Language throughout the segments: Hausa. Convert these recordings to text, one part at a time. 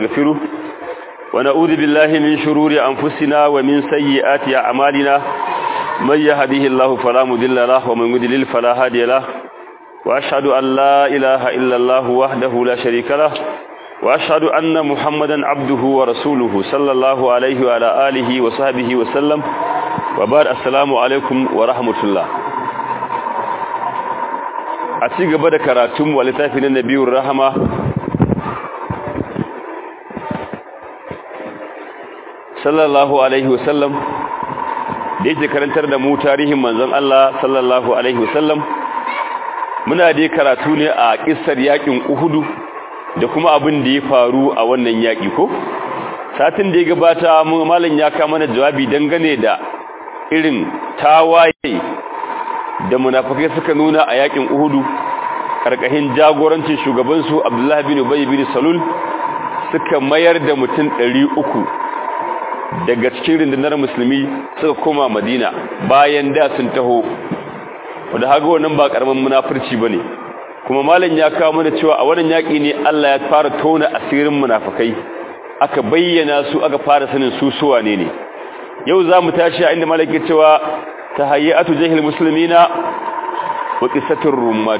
نغفره ونعوذ بالله من شرور أنفسنا ومن سيئات أعمالنا من يهده الله فلا مضل له ومن يضلل فلا هادي له وأشهد أن لا إله إلا الله وحده لا شريك له وأشهد أن محمدا عبده ورسوله صلى الله عليه وعلى آله وصحبه وسلم وبعد السلام عليكم ورحمة الله a ci gaba da karatun wa littafin nabiyur rahama sallallahu alaihi wasallam da yake karantar da mu tarihin manzon Allah sallallahu alaihi wasallam muna da karatu ne a kissar yakin Uhudu da kuma abin da ya faru a wannan yaki ko satin da ya gabata mu mallan ya ka mana jawabi dangane da irin tawaye da munafikai suka nuna a yakin Uhudu karkashin jagorancin shugaban su Abdullah bin Ubay bin Salul suka mayar da mutum 300 daga cikin rundunar musulmi suka koma Madina bayan da sun taho wanda haga wannan ba karaman munafurci bane kuma malam ya kawo mana cewa a wannan yaki ne Allah ya fara tona asirin munafikai aka bayyana su aka fara sanin su suwa ne ne yau zamu tashi a inda malaki cewa tahayyatu jahil muslimina wa qissatur rummat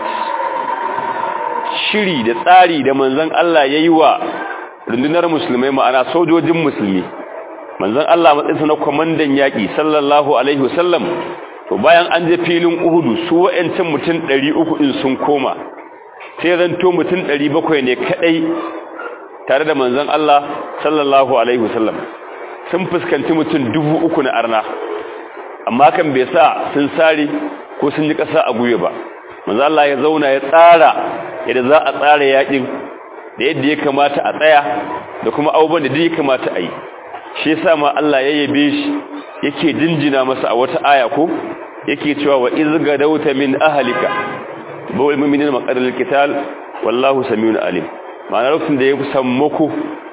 shiri da tsari da manzon Allah yayi wa rundunar musulmai ma'ana sojojin musulmi manzon Allah matsayinsa na komandan yaki sallallahu alaihi wasallam to bayan an je filin Uhudu su wa'ancan mutum 300 din sun koma sai zanto mutum 700 ne kadai tare da manzon Allah sallallahu alaihi wasallam sun fuskanci mutum 3000 na arna amma kan bai sa sun sare ko sun yi ƙasa a guye ba manzo Allah ya zauna ya tsara yadda za a tsara yakin da yadda ya kamata a tsaya da kuma abubuwan da ya kamata a yi shi yasa ma Allah ya yabe shi yake jinjina masa a wata aya ko yake cewa wa iz gadawta min ahlika bawal mu'minina maqarril qital wallahu samiun alim ma'ana lokacin da ya sammako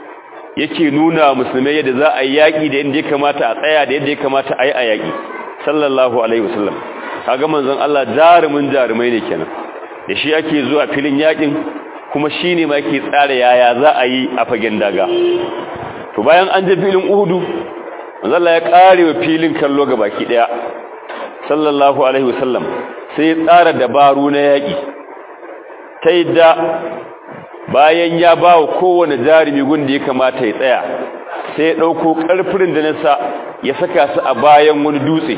yake nuna musulmai yadda za a yi yaki da yadda ya kamata a tsaya da yadda ya kamata a yi a yaki sallallahu alaihi wasallam kaga manzon Allah jarumin jarumai ne kenan da shi ake zuwa filin yakin kuma shine ma yake tsara yaya za a yi a fagen daga to bayan an je filin Uhudu manzon Allah ya kare wa filin kallo baki daya sallallahu alaihi wasallam sai ya tsara dabaru na yaki ta yadda bayan ya bawa kowane jarumi gunda ya kamata ya tsaya sai ya dauko karfirin da nasa ya saka su a bayan wani dutse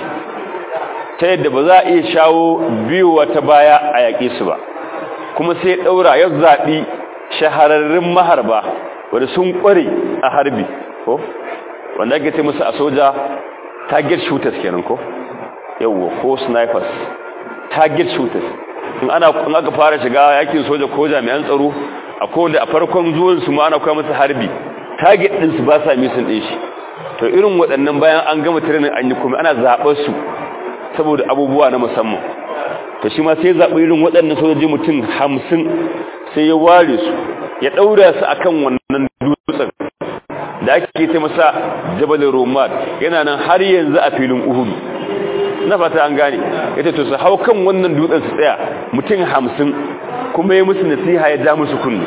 ta yadda ba za a iya shawo biyuwa ta baya a yaƙe su ba kuma sai ɗaura ya zaɓi shahararrun maharba wanda sun ƙware a harbi ko wanda ake ce musu a soja target shooters kenan ko yawwa ko snipers target shooters in ana in aka fara shiga yakin soja ko jami'an tsaro a kowanne a farkon zuwan su ma ana koya musu harbi target din su ba sa misin din shi to irin waɗannan bayan an gama training an yi kuma ana zaɓar su saboda abubuwa na musamman to shi ma sai zaɓi irin waɗannan sojoji mutum hamsin sai ya ware su ya ɗaura su akan wannan dutsen da ake ce masa jabal romat yana nan har yanzu a filin uhudu na fata an gane ita to su hau kan wannan dutsen su tsaya mutum hamsin kuma ya musu nasiha ya ja musu kunni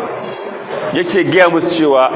yake gaya musu cewa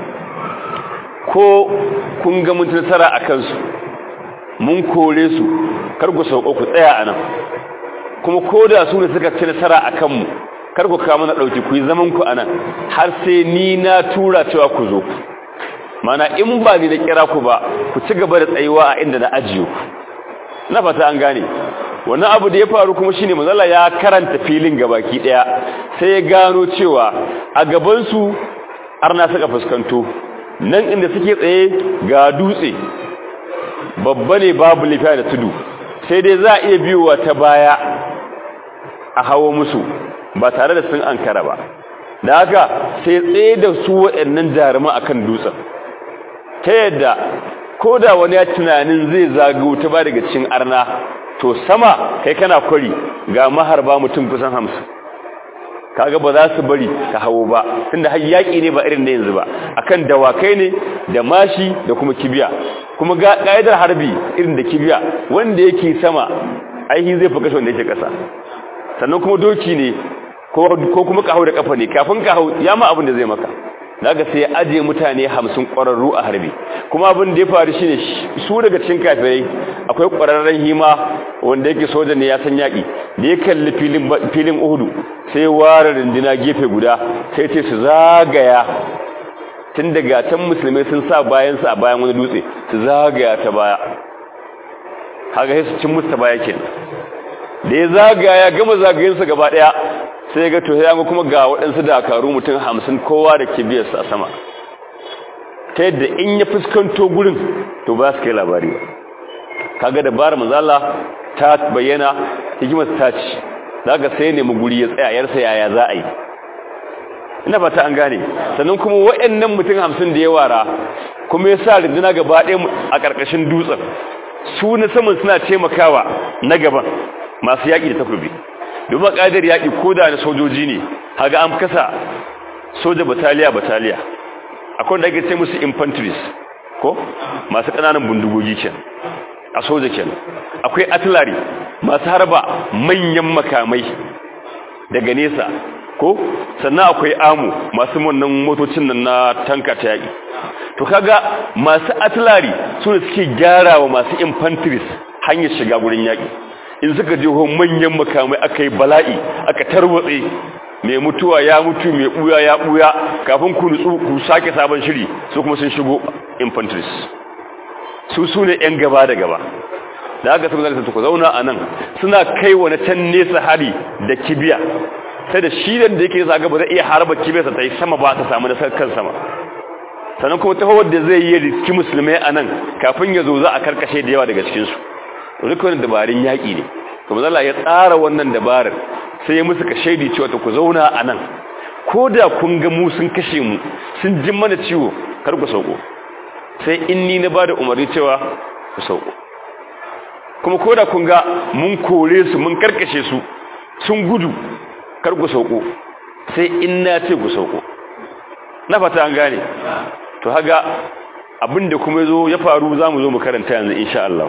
ko kun ga mun nasara a kansu mun kore su kar ku sauko ku tsaya anan kuma koda su ne suka ci nasara akan mu kar ku kawo mana dauki ku yi zaman ku anan har sai ni na tura cewa ku zo mana in ba ni da kira ku ba ku ci gaba da tsayuwa a inda na ajiye ku na fata an gane wannan abu da ya faru kuma shine manzala ya karanta filin gabaki daya sai ya gano cewa a gaban su arna suka fuskanto nan inda suke tsaye ga dutse babba ne babu lafiya da tudu sai dai za a iya biyowa ta baya a hawo musu ba tare da sun ankara ba da haka sai tsaye da su waɗannan jaruman akan dutsen ta yadda ko da wani ya tunanin zai zagayo ta ba daga cikin arna to sama kai kana kwari ga maharba mutum kusan hamsin kaga ba za su bari ka hawo ba tunda har yaki ne ba irin na yanzu ba akan dawakai ne da mashi da kuma kibiya kuma ga kaidar harbi irin da kibiya wanda yake sama aihi zai fi kashe wanda yake kasa sannan kuma doki ne ko kuma ka hau da kafa ne kafin ka hau ya ma abin da zai maka daga sai ya aje mutane hamsin ƙwararru a harbi kuma abin da ya faru shine su daga cikin kafirai akwai ƙwararren hima wanda yake soja ne ya san yaƙi da ya kalli filin uhudu sai ware rindina gefe guda sai ce su zagaya tun daga can musulmai sun sa bayansu a bayan wani dutse su zagaya ta baya haka sai su cin musta baya kenan da ya zagaya gama zagayensa gaba ɗaya sai ga to ya kuma ga waɗansu dakaru mutum hamsin kowa da kibiyarsa a sama ta yadda in ya fuskanto gurin to ba su kai labari ba kaga dabarar manzala ta bayyana hikimar ta ci daga sai nemi guri ya tsaya yarsa yaya za a yi ina fata an gane sannan kuma waɗannan mutum hamsin da ya wara kuma ya sa rinduna gaba ɗaya a ƙarƙashin dutsen su na saman suna taimakawa na gaban masu yaƙi da takobi domin ƙadar yaƙi ko da na sojoji ne haga an kasa soja bataliya bataliya akwai da ake ce musu infantries ko masu ƙananan bindigogi ke a soja ke akwai artillery masu harba manyan makamai daga nesa ko sannan akwai amu masu wannan motocin nan na tanka ta yaƙi to kaga masu artillery su ne suke gyara wa masu infantries hanyar shiga gurin yaƙi in suka je ho manyan makamai aka yi bala'i aka tarwatse mai mutuwa ya mutu mai buya ya buya kafin ku nutsu ku sake sabon shiri su kuma sun shigo infantries su su ne yan gaba da gaba da haka sun zalisa ku zauna a nan suna kai wani can nesa hari da kibiya sai da shi da yake sa gaba zai iya harba kibiyarsa ta yi sama ba ta samu nasar kan sama sannan kuma ta da zai yi riski musulmai a nan kafin ya zo za a karkashe da yawa daga cikinsu rikunin dabarun yaƙi ne kuma zala ya tsara wannan dabarar sai ya musu ka shaidi cewa ta ku zauna a nan ko da kun ga mu sun kashe mu sun jin mana ciwo kar ku sauko sai in ni na ba da umarni cewa ku sauko kuma ko da kun ga mun kore su mun karkashe su sun gudu kar ku sauko sai in na ce ku sauko na fata an gane to haga abinda kuma yazo ya faru zamu zo mu karanta yanzu insha Allah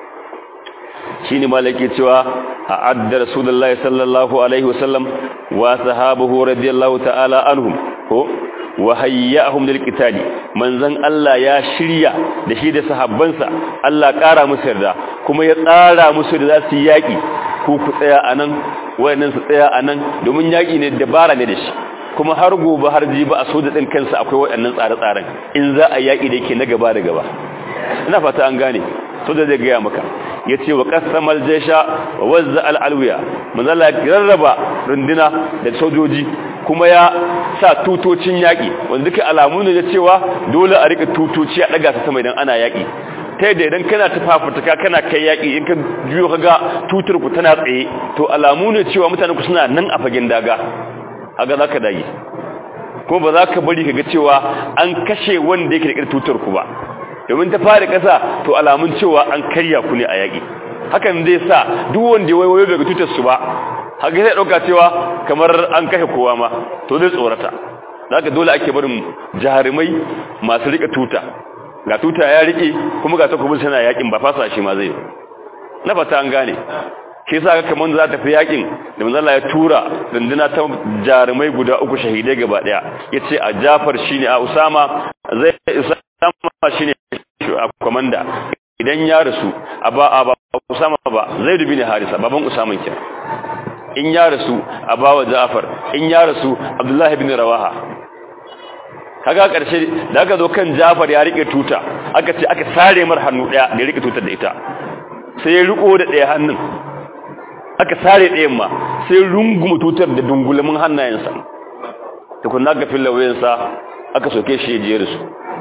shine malaki cewa a adda rasulullahi sallallahu alaihi wasallam wa sahabuhu radiyallahu ta'ala anhum ko wa hayyahum lil qitali manzon Allah ya shirya da shi da sahabbansa Allah kara musu yarda kuma ya tsara musu da za su yaki ku ku tsaya anan wayannan su tsaya anan domin yaki ne dabara ne da shi kuma har gobe har jibi a soja din kansa akwai waɗannan tsare-tsaren in za a yaki da yake na gaba da gaba ina fata an gane soja zai gaya maka ya ce wa ƙasamar jesha wa wazza al'alwiya manzala ya rarraba runduna da sojoji kuma ya sa tutocin yaƙi wanda duka alamu ne da cewa dole a rika tutoci a ɗaga ta sama idan ana yaƙi ta yadda idan kana tafafutuka kana kai yaƙi in ka juyo ka ga tutar ku tana tsaye to alamu ne cewa mutane ku suna nan a fagen daga haka za ka dage kuma ba za ka bari ka ga cewa an kashe wanda yake da tutar ku ba domin ta fara ƙasa to alamun cewa an karya ku ne a yaƙi hakan zai sa duk wanda ya wayo daga tutar su ba haka zai ɗauka cewa kamar an kashe kowa ma to zai tsorata zaka dole ake barin jarumai masu rika tuta ga tuta ya rike kuma ga takobin sana yaƙin ba fasa shi ma zai na fata an gane shi yasa kamar za ta fi yaƙin da manzo ya tura dindina ta jarumai guda uku shahidai gaba daya yace a Jafar shine a Usama zai Usama shine a komanda idan ya rasu a ba a ba Usama ba zai dubi ne Harisa baban Usama ke in ya rasu a ba wa Ja'far in ya rasu Abdullah ibn Rawaha kaga karshe da aka zo kan Ja'far ya rike tuta aka ce aka sare mar hannu daya da rike tutar da ita sai ya riko da daya hannun aka sare ɗayan ma sai runguma tutar da dungulamin hannayensa tukunna ga filawayensa aka soke shi ya da su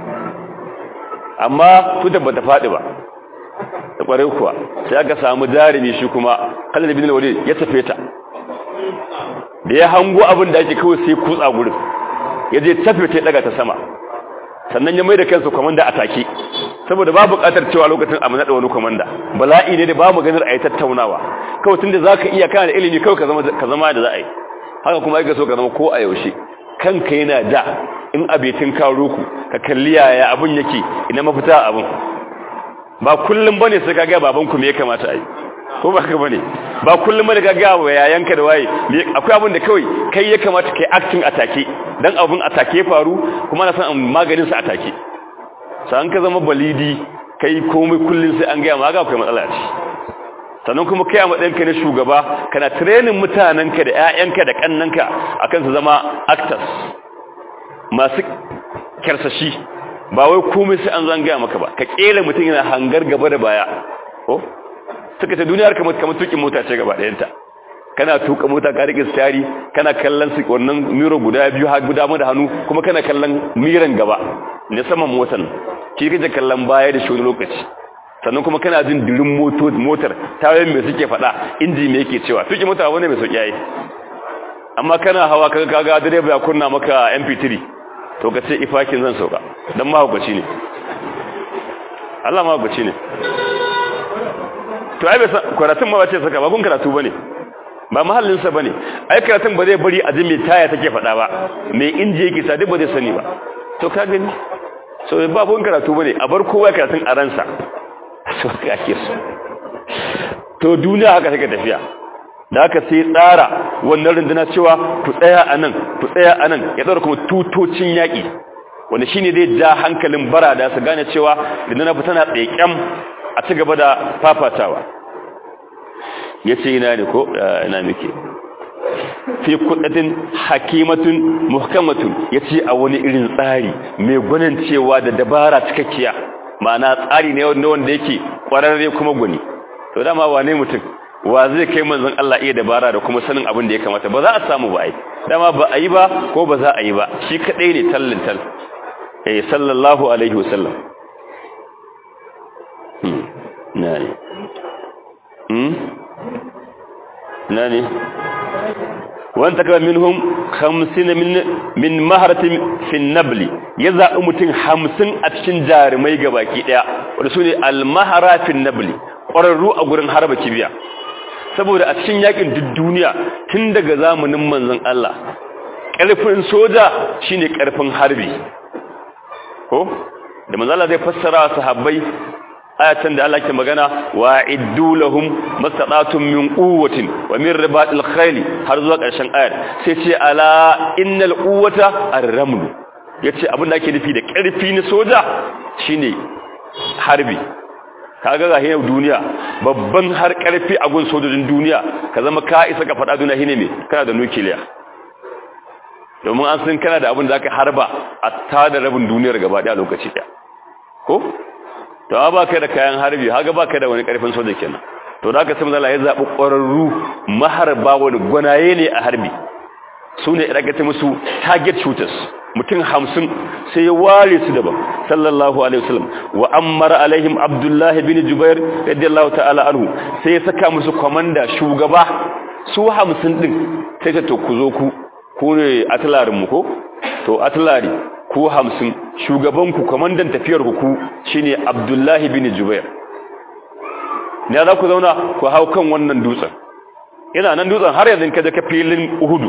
amma tutar bata faɗi ba da ƙwarai kuwa sai aka samu jarumi shi kuma kallon bin walid ya tafe ta da ya hango abin da ake kawai sai kutsa gurin ya je tafe ta daga ta sama sannan ya mai da kansa kwamanda a take saboda ba buƙatar cewa lokacin a naɗa wani kwamanda bala'i ne da ba mu ganin a yi tattaunawa kawai tun da za ka iya kana da ilimi kawai ka zama da za a yi haka kuma ya so ka zama ko a yaushe kanka yana da in abetin karo ku ka kalli yaya abin yake ina mafita abin ba kullum bane sai ka ga babanku me ya kamata a yi ko ba ka bane ba kullum bane ka ga wa yayanka da waye akwai abin da kawai kai ya kamata kai acting atake dan abun atake faru kuma na san maganin sa atake sai an ka zama balidi kai komai kullun sai an ga ma ga akwai matsala ce sannan kuma kai a matsayinka na shugaba kana training mutanenka da ƴaƴanka da kannanka akan su zama actors masu karsashi ba wai komai sai an zangaya maka ba ka kera mutum yana hangar gaba da baya ko suka ta duniyar kamar kamar tukin mota ce gaba ɗayanta kana tuka mota ka rike stari kana kallon su wannan miro guda biyu har guda mu da hannu kuma kana kallon miran gaba ne saman motar ki kaje kallon baya da shi lokaci sannan kuma kana jin dirin motar tawayen mai suke faɗa inji me yake cewa tuki mota wani mai sauki yayi amma kana hawa kaga kaga direba ya kunna maka MP3 to ka ce ifakin zan sauka dan mahaukaci ne Allah mahaukaci ne to ai bai karatun ma bace saka ba gun karatu bane ba mahallin sa bane ai karatun ba zai bari a ji me taya take faɗa ba me inji yake sa duk ba zai sani ba to ka gani so ba gun karatu bane a bar kowa karatun a ransa so ka ke so to duniya haka take tafiya da aka sai tsara wannan runduna cewa ku tsaya a nan ku tsaya a nan ya tsara kuma tutocin yaƙi wanda shine zai ja hankalin barada su gane cewa runduna fa tana tsaƙen a ci gaba da fafatawa ya ce ina ne ko ina muke fi kudatin hakimatun muhkamatun ya ce a wani irin tsari mai gwanin cewa da dabara cikakkiya ma'ana tsari ne wanda yake kwararre kuma gwani to dama wane mutum wa zai kai manzon Allah iya dabara da kuma sanin abin da ya kamata ba za a samu ba ai dama ba a yi ba ko ba za a yi ba shi kadai ne tallin tal eh sallallahu alaihi wasallam hmm nani hmm nani wanta kama minhum 50 min min maharatin fi nabli ya zaɓi mutum 50 a cikin jarumai gabaki daya wanda sune al-mahara fi nabli ƙwararru a gurin harba kibiya saboda a cikin yakin duk duniya tun daga zamanin manzon Allah ƙarfin soja shine ƙarfin harbi ko da manzon Allah zai fassara sahabbai ayatan da Allah ke magana wa iddu lahum mastata'tum min quwwatin wa min ribatil khayl har zuwa ƙarshen ayar sai ce ala innal quwwata ar-raml yace abin da ake nufi da ƙarfi na soja shine harbi kaga ga hinar duniya babban har karfi a gun sojojin duniya ka zama ka isa ka faɗa duniya shine me kana da nukiliya domin an san kana da abin da aka harba a tada rabin duniyar gaba ɗaya lokaci ɗaya ko to ba kai da kayan harbi haga ba kai da wani karfin soja kenan to da aka san Allah ya zabi ƙwararru maharba wani gwanaye ne a harbi su ne aka musu target shooters mutum hamsin sai ya ware su daban sallallahu alaihi wasallam wa ammara alaihim abdullahi bin jubair radiyallahu ta'ala anhu sai ya saka musu komanda shugaba su hamsin din sai ta to ku zo ku ku ne atlarin mu ko to atlari ku hamsin shugaban ku komandan tafiyar ku ku shine abdullahi bin jubair ne za ku zauna ku hau kan wannan dutsen yana nan dutsen har yanzu kaje ka filin uhudu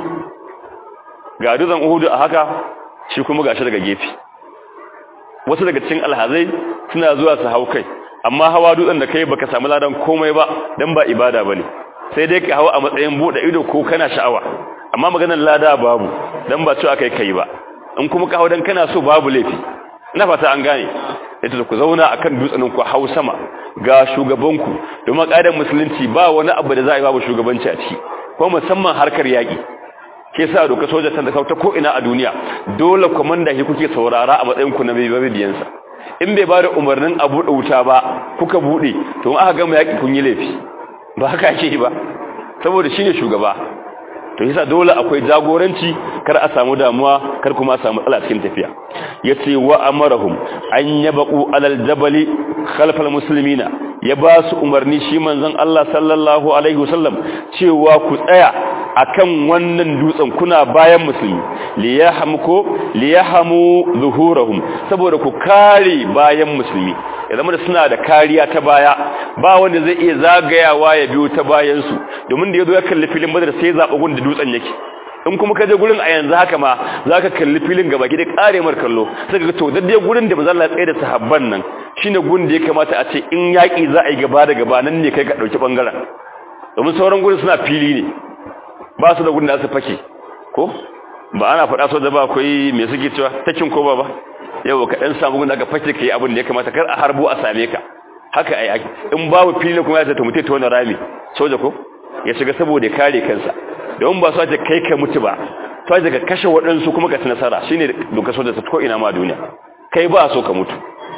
ga dutsen uhudu a haka shi kuma gashi daga gefe wasu daga cikin alhazai suna zuwa su hau kai amma hawa dutsen da kai baka samu ladan komai ba dan ba ibada bane sai dai ka hawa a matsayin bude ido ko kana sha'awa amma maganar lada babu dan ba cewa kai kai ba in kuma ka hau dan kana so babu laifi ina fata an gane yace ku zauna akan dutsen ku hau sama ga shugabanku domin kaidar musulunci ba wani abu da za a yi babu shugabanci a ciki ko musamman harkar yaki ke sa doka soja ta ta ko ina a duniya dole komanda shi kuke saurara a matsayin ku na bibiyansa in bai ba da umarnin a buɗe wuta ba kuka buɗe to in aka gama yaƙi kun yi laifi ba haka ake yi ba saboda shine shugaba to yasa dole akwai jagoranci kar a samu damuwa kar kuma a samu matsala cikin tafiya yace wa amarahum an yabqu alal jabali khalfal muslimina ya ba su umarni shi manzon Allah sallallahu alaihi wasallam cewa ku tsaya akan wannan dutsen kuna bayan musulmi liyahmuku liyahamu zuhurahum saboda ku kare bayan musulmi ya zama da suna da kariya ta baya ba wanda zai iya zagayawa ya biyo ta bayan su domin da yazo ya kalli filin badar sai zaba gun da dutsen yake in kuma ka je gurin a yanzu haka ma zaka kalli filin gaba ki da kare mar kallo sai ka ga to daddai gurin da manzo Allah tsaye da sahabban nan shine gun da ya kamata a ce in yaki za a yi gaba da gaba nan ne kai ka dauki bangaren domin sauran gurin suna fili ne ba su da gudun da su fake ko ba ana faɗa so da ba akwai me suke cewa takin ko ba ba yau ka dan samu gun da ka fake kai abin da ya kamata kar a harbo a same ka haka ai in babu fili kuma ya ta mutai ta wani rami soja ko ya shiga saboda kare kansa don ba su ta kai ka mutu ba to daga kashe waɗansu kuma ka ci nasara shine doka soja ta ko ina ma duniya kai ba so ka mutu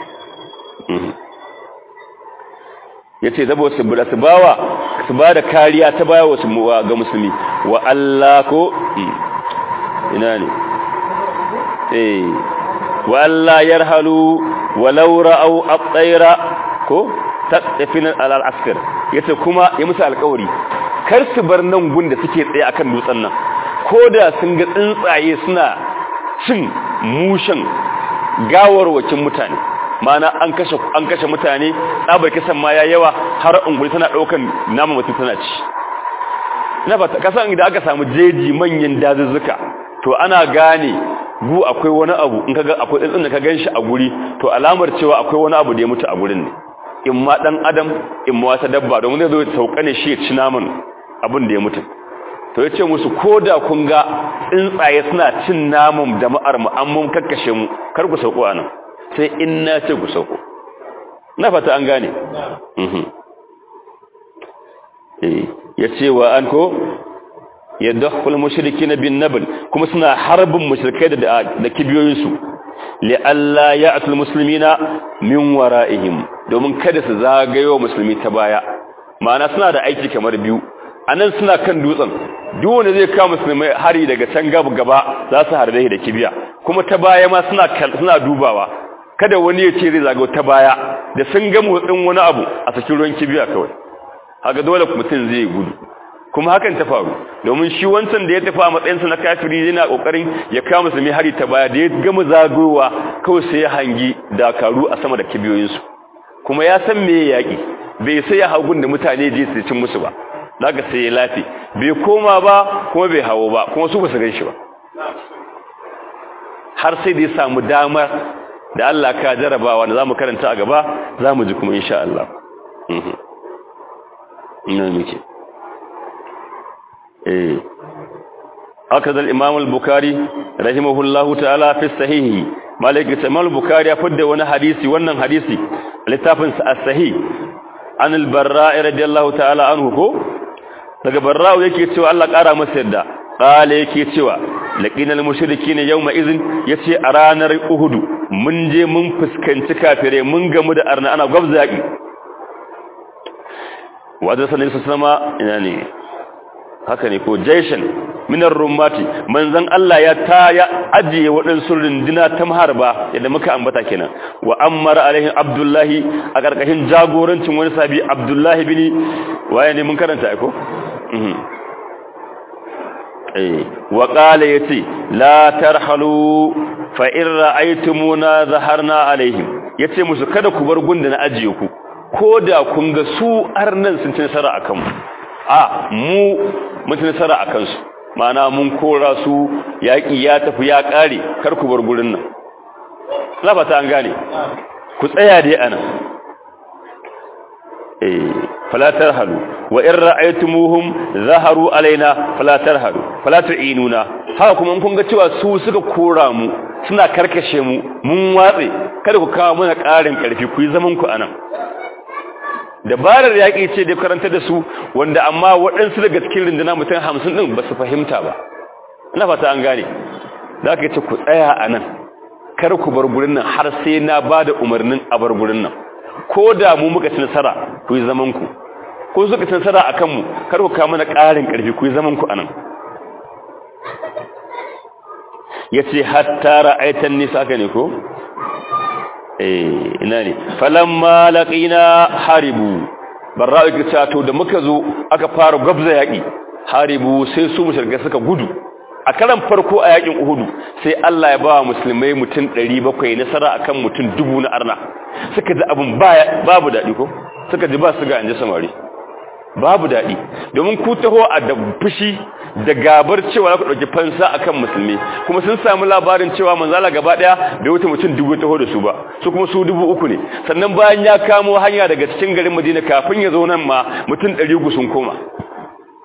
yace zabo su bura su bawa su ba da kariya ta baya wasu ga musulmi wa Allah ko ina ne eh wa Allah yarhalu walau ra'au at-tayra ko taqfina al-askar yace kuma ya musu alƙawari kar su bar nan gun da suke tsaye akan dutsen nan koda sun ga tsuntsaye suna cin mushin gawarwakin mutane mana an kashe an kashe mutane tsabar kisan ma ya yawa har unguri tana daukan nama mutum tana ci na fata kasan idan aka samu jeji manyan dazuzzuka to ana gane gu akwai wani abu in kaga akwai tsintsin da ka ganshi a guri to alamar cewa akwai wani abu da ya mutu a gurin ne in ma dan adam in ma wata dabba domin zai zo ya sauka ne shi ya ci naman abin da ya mutu to yace musu koda kun ga tsuntsaye suna cin naman jama'ar mu an mun kakkashe mu kar ku sauko anan sai in na ce ku sauko na fata an gane ya ce wa an ko ya dakhul mushrikin bin nabl kuma suna harbin mushrikai da da kibiyoyinsu li alla ya'tul muslimina min wara'ihim domin kada su zagayo musulmi ta baya ma'ana suna da aiki kamar biyu anan suna kan dutsen duk wanda zai kawo musulmai hari daga can gaba gaba za su harbe da kibiya kuma ta baya ma suna suna dubawa kada wani ya ce zai zago ta baya da sun ga motsin wani abu a cikin ruwan kibiya kawai haka dole mutum zai gudu kuma hakan ta faru domin shi wancan da ya tafi a matsayinsa na kafiri yana kokarin ya kawo musulmi hari ta baya da ya gama zagowa kawai sai ya hangi dakaru a sama da kibiyoyinsu kuma ya san me yaki bai sai ya hagun da mutane je su cin musu ba daga sai ya lafi bai koma ba kuma bai hawo ba kuma su ba su gan shi ba har sai da ya samu damar da Allah ka jarabawa da zamu karanta a gaba zamu ji kuma insha Allah ina muke eh akaza al-imam al-bukhari rahimahullahu ta'ala fi sahihi malik imam al-bukhari ya fadda wani hadisi wannan hadisi littafin sa as-sahih an al-barra radiyallahu ta'ala anhu ko daga barra yake cewa Allah kara masa yadda qala yake cewa laqinal mushrikeena yawma idhin yace a ranar uhudu mun je mun fuskanci kafire mun gamu da arna ana gwabzaki wadda sanin su sama ina ne haka ne ko jaishan minar rumati manzon Allah ya ta ya ajiye waɗansu runduna ta maharba yadda muka ambata kenan wa ammar alaihi abdullahi a karkashin jagorancin wani sabi abdullahi bin waye ne mun karanta ai ko wa qala yati la tarhalu fa in ra'aytumuna zaharna alaihim yace musu kada ku bar gunda na ajiye ku koda kun ga su arnan sun ci nasara akan mu a mu mun ci nasara akan su ma'ana mun kora su yaki ya tafi ya kare kar ku bar gurin nan na fata an gane ku tsaya dai ana eh fala tarhalu wa in ra'aytumuhum zaharu alaina fala tarhalu fala tu'inuna haka kuma kun ga cewa su suka kora mu suna karkashe mu mun watse kada ku kawo mana ƙarin ƙarfi ku yi zaman ku anan dabarar yaƙi ce da karanta da su wanda amma waɗansu daga cikin rinduna mutum hamsin ɗin ba su fahimta ba ina fata an gane za ka ce ku tsaya a nan kar ku bar gurin nan har sai na ba da umarnin a bar gurin nan ko da mu muka ci nasara ku yi zaman ku ko suka ci nasara a kanmu kar ku kawo mana ƙarin ƙarfi ku yi zaman ku a nan ya ce hatta ra'aitan nisa haka ne ko? eh ina ne falamma laqina haribu barra'u ke to da muka zo aka fara gabza yaki haribu sai su mushrike suka gudu a karan farko a yakin uhudu sai Allah ya ba musulmai mutum 700 nasara akan mutum dubu na arna suka ji abun babu dadi ko suka ji ba su ga anje samari babu dadi domin ku taho a da fushi da gabar cewa za ku ɗauki fansa akan musulmi kuma sun samu labarin cewa manzala gaba ɗaya bai wuce mutum dubu taho da su ba su kuma su dubu uku ne sannan bayan ya kamo hanya daga cikin garin madina kafin ya zo nan ma mutum ɗari uku sun koma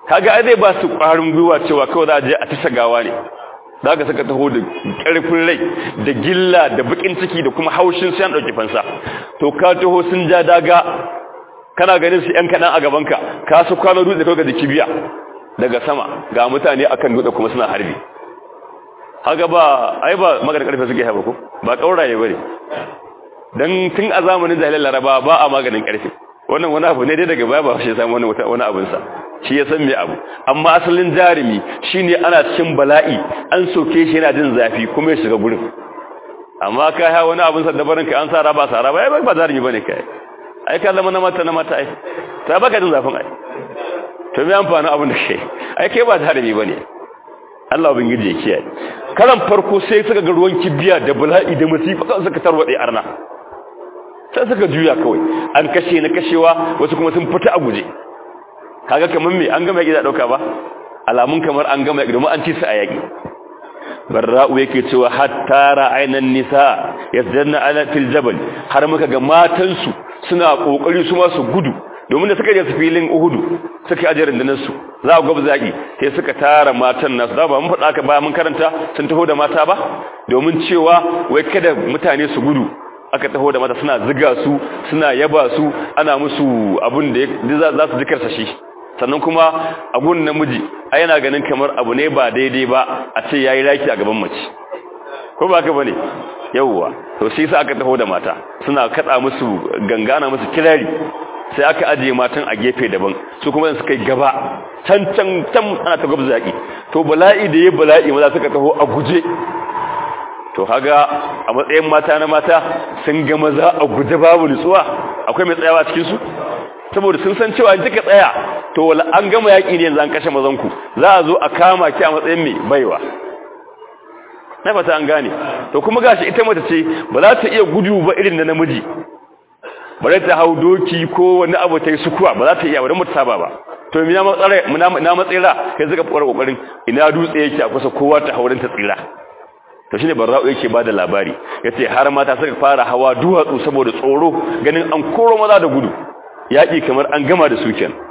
kaga ai zai ba su ƙwarin gwiwa cewa kawai za a je a tasa gawa ne za ka saka taho da ƙarfin rai da gilla da bakin ciki da kuma haushin sai an ɗauki fansa to ka taho sun ja daga kana ganin su ‘yan kaɗan a gabanka ka su kwano dutse kawai da kibiya daga sama ga mutane akan dutse kuma suna harbi haka ba ai ba maganin ƙarfe suke haɓa ko ba ƙauraye ba ne don tun a zamanin jahilin laraba ba a maganin ƙarfe wannan wani abu ne dai daga baya ba shi ya samu wani abinsa shi ya san me abu amma asalin jarumi shine ana cikin bala'i an soke shi yana jin zafi kuma ya shiga gurin amma kai ha wani abin sa dabarin ka an sa raba sa raba ai ba jarumi bane kai ai ka zama na mata na mata ai ta baka jin zafin ai to me amfani abin da kai ai kai ba jarumi bane Allah ubangiji ya kiyaye karan farko sai suka ga ruwan kibiya da bala'i da musifa kan suka tarwade arna sai suka juya kawai an kashe na kashewa wasu kuma sun fita a guje kaga kaman me an gama yaki da dauka ba alamun kamar an gama yaki domin an ci su a yaki barra'u yake cewa hatta ra'aynan nisa yasdanna ala fil jabal har muka ga matan su suna kokari su ma su gudu domin da suka je su filin uhudu suka aje rundunar su za ku gaba zaki sai suka tara matan nasu da ba mun faɗa ka ba mun karanta sun taho da mata ba domin cewa wai kada mutane su gudu aka taho da mata suna ziga su suna yaba su ana musu abun da za su jikarsa shi sannan kuma abun namiji a yana ganin kamar abu ne ba daidai ba a ce ya yi raki a gaban mace ko ba ka bane yauwa to shi sa aka taho da mata suna kada musu gangana musu kirari sai aka ajiye matan a gefe daban su kuma suka yi gaba can can can ana ta gwabza yaki to bala'i da ya bala'i maza suka taho a guje to haga a matsayin mata na mata sun ga maza a guje babu nutsuwa akwai mai tsayawa cikin su saboda sun san cewa in kika tsaya to wala an gama yaki ne yanzu an kashe mazan ku za a zo a kama ki a matsayin mai baiwa na fata an gane to kuma gashi ita mace ce ba za ta iya gudu ba irin da namiji bare ta hau doki ko wani abu ta yi sukuwa ba za ta iya wadda mutu saba ba to mi na matsira kai suka fara kokarin ina dutse yake a kusa kowa ta haurin ta tsira to shine barra'u yake bada labari yace har mata suka fara hawa duwatsu saboda tsoro ganin an koro maza da gudu yaki kamar an gama da su kenan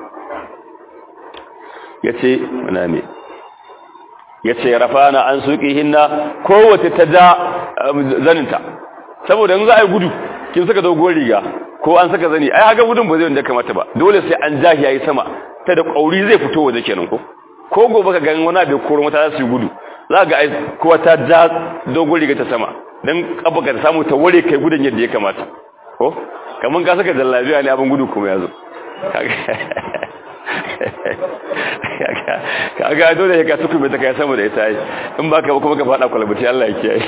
yace muna me yace rafana an suqihinna kowace ta da zaninta saboda in za a yi gudu kin saka dogon riga ko an saka zani ai haka gudun ba zai wanda kamata ba dole sai an jahi yayi sama ta da kauri zai fito waje kenan ko ko gobe ka ganin wani abin koro mata za su yi gudu za ga ai kowa ta ja dogon riga ta sama dan kabaka ta samu ta ware kai gudun yadda ya kamata ko kaman ka saka jallabiya ne abin gudu kuma yazo kaga dole ka tuku mai ta kai sama da ita ai in baka kuma ka fada kwalbati Allah ya kiyaye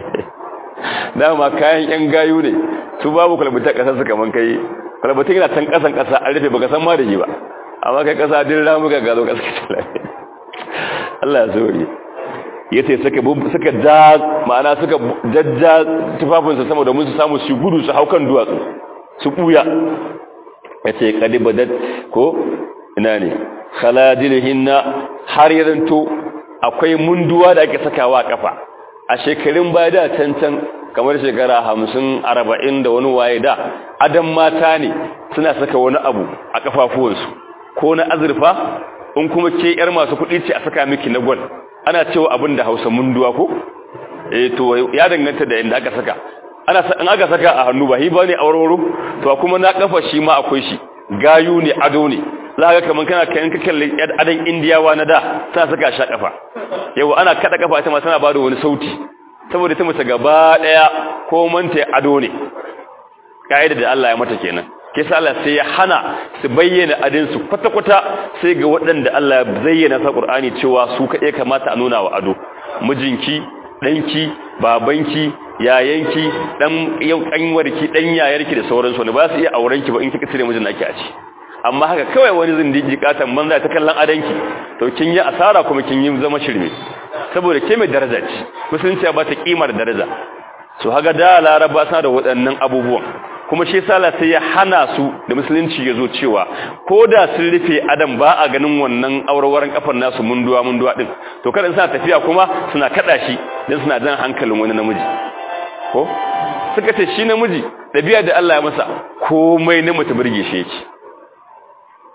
dama kayan yan gayu ne su babu kwalbata kasar su kaman kai kwalbata yana can kasan kasa an rufe baka san ma da shi ba amma kai kasa din ramuka ga zo kasa Allah ya zuri yace suka suka ja ma'ana suka jajja tufafinsa sama domin su samu su gudu su haukan duwatsu su buya yace kadibadat ko ina ne khaladilhinna har yaranto akwai munduwa da ake sakawa a kafa a shekarun baya da cancan kamar shekara hamsin arba'in da wani waye da adam mata ne suna saka wani abu a kafafuwansu ko na azurfa in kuma ke yar masu kuɗi ce a saka miki na gwal ana cewa abin da hausa munduwa ko eh to ya danganta da inda aka saka ana in aka saka a hannu ba hi ba ne auroro to kuma na kafa shi ma akwai shi gayu ne ado ne za ga kaman kana kayan ka kalle adan indiyawa na da tana saka sha kafa yau ana kada kafa ita ma tana bada wani sauti saboda ta mace gaba daya ko manta ado ne kaida da Allah ya mata kenan kisa Allah sai ya hana su bayyana adin su kwata kwata sai ga waɗanda Allah ya zayyana sa Qur'ani cewa su kaɗai kamata a nuna wa ado mijinki danki babanki yayanki dan yau kanwarki dan yayarki da sauransu ne ba su iya aurenki ba in kika cire mijin naki a ci amma haka kawai wani zindigi katan banza ta kallon adanki to kin yi asara kuma kin yi zama shirme saboda ke mai daraja ce musulunci ba ta kimar daraja su haga da laraba suna da waɗannan abubuwan kuma shi sala sai ya hana su da musulunci ya zo cewa ko da sun rufe adam ba a ganin wannan aurawaran kafar nasu munduwa munduwa din to kada suna tafiya kuma suna kada shi dan suna jan hankalin wani namiji ko suka ce shi namiji dabi'a da Allah ya masa komai na mutu burge shi yake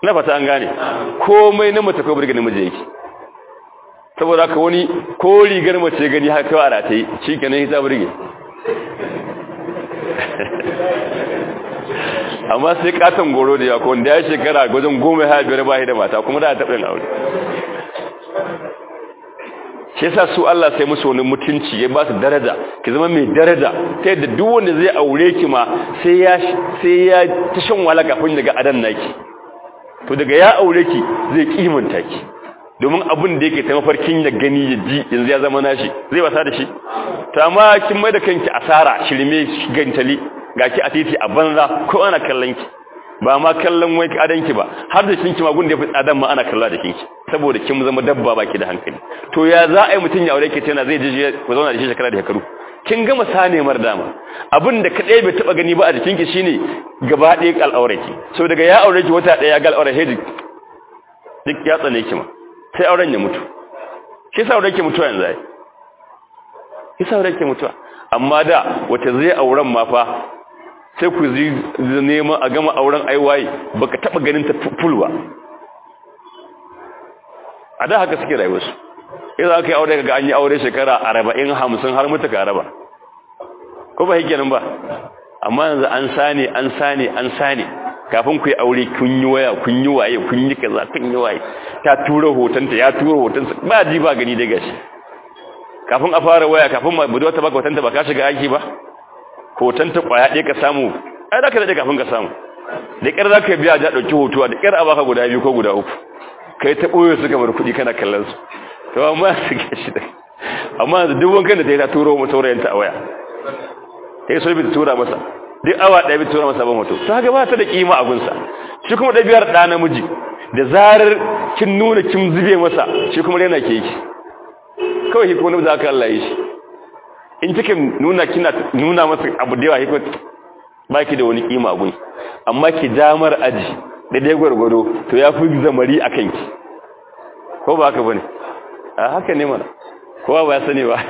na fata an gane komai na mace ko burge namiji yake saboda haka wani ko rigar mace gani haka kawai a rataye shi kenan hita burge amma sai katon goro da yako wanda ya shekara gwajin goma ya biyar bahi da mata kuma da a taɓin aure shi yasa su Allah sai musu wani mutunci ya ba su daraja ki zama mai daraja ta yadda duk wanda zai aure ki ma sai ya sai ya ta shan wala kafin daga adan naki to daga ya aure ki zai kimanta ki domin abin da yake ta mafarkin ya gani ya ji yanzu ya zama nashi zai wasa da shi ta ma kin mai da kanki asara shirme gantali ga ki a titi a banza ko ana kallon ki ba ma kallon wai adanki ba har da kinki ma gunda ya fi tsadan ma ana kalla da kinki saboda kin zama dabba baki da hankali to ya za a yi mutum ya aure ki tana zai je ku zauna da shi shekara da shekaru kin gama sane mar dama abin da kadai bai taba gani ba a jikinki shine gaba ɗaya al'auraki so daga ya aure ki wata ɗaya ga al'aure hedi duk ya tsane ki ma sai auren ya mutu shi sa auren ki mutuwa yanzu ai shi sa auren ki mutuwa amma da wata zai auren ma fa sai ku zi neman a gama auren aiwaye baka taba ganin ta fulwa a da haka suke rayuwarsu idan aka yi aure ga an yi aure shekara arba'in hamsin har mutu ka raba ko ba hikenan ba amma yanzu an sane an sane an sane kafin ku yi aure kun yi waya kun yi waye kun yi kaza kun yi waye ta tura hotonta ya tura hotonsa ba ji ba gani dai gashi kafin a fara waya kafin ma budurwa ta baka hotonta ba ka shiga aiki ba hotonta kwaya ɗaya ka samu ai da ka daɗe kafin ka samu da ƙyar za ka biya ja ɗauki hotuwa da ƙyar a baka guda biyu ko guda uku kai ta ɓoye su kamar kuɗi kana kallon su to amma su ke shi da amma yanzu duk wankan da ta yi ta turo mu saurayinta a waya ta yi so bi ta tura masa duk awa ɗaya bi tura masa ban hoto ta haka ba ta da kima a gunsa shi kuma ɗabi'ar ɗa namiji da zarar kin nuna kin zube masa shi kuma rena ke yi kawai shi kuma namiji aka Allah yi shi in kika nuna kina nuna masa abu da yawa shi kuma ba ki da wani kima a gunsa amma ki damar aji da dai gwargwado to ya fi zamari a kanki ko ba haka bane a haka ne mana kowa ba ya sani ba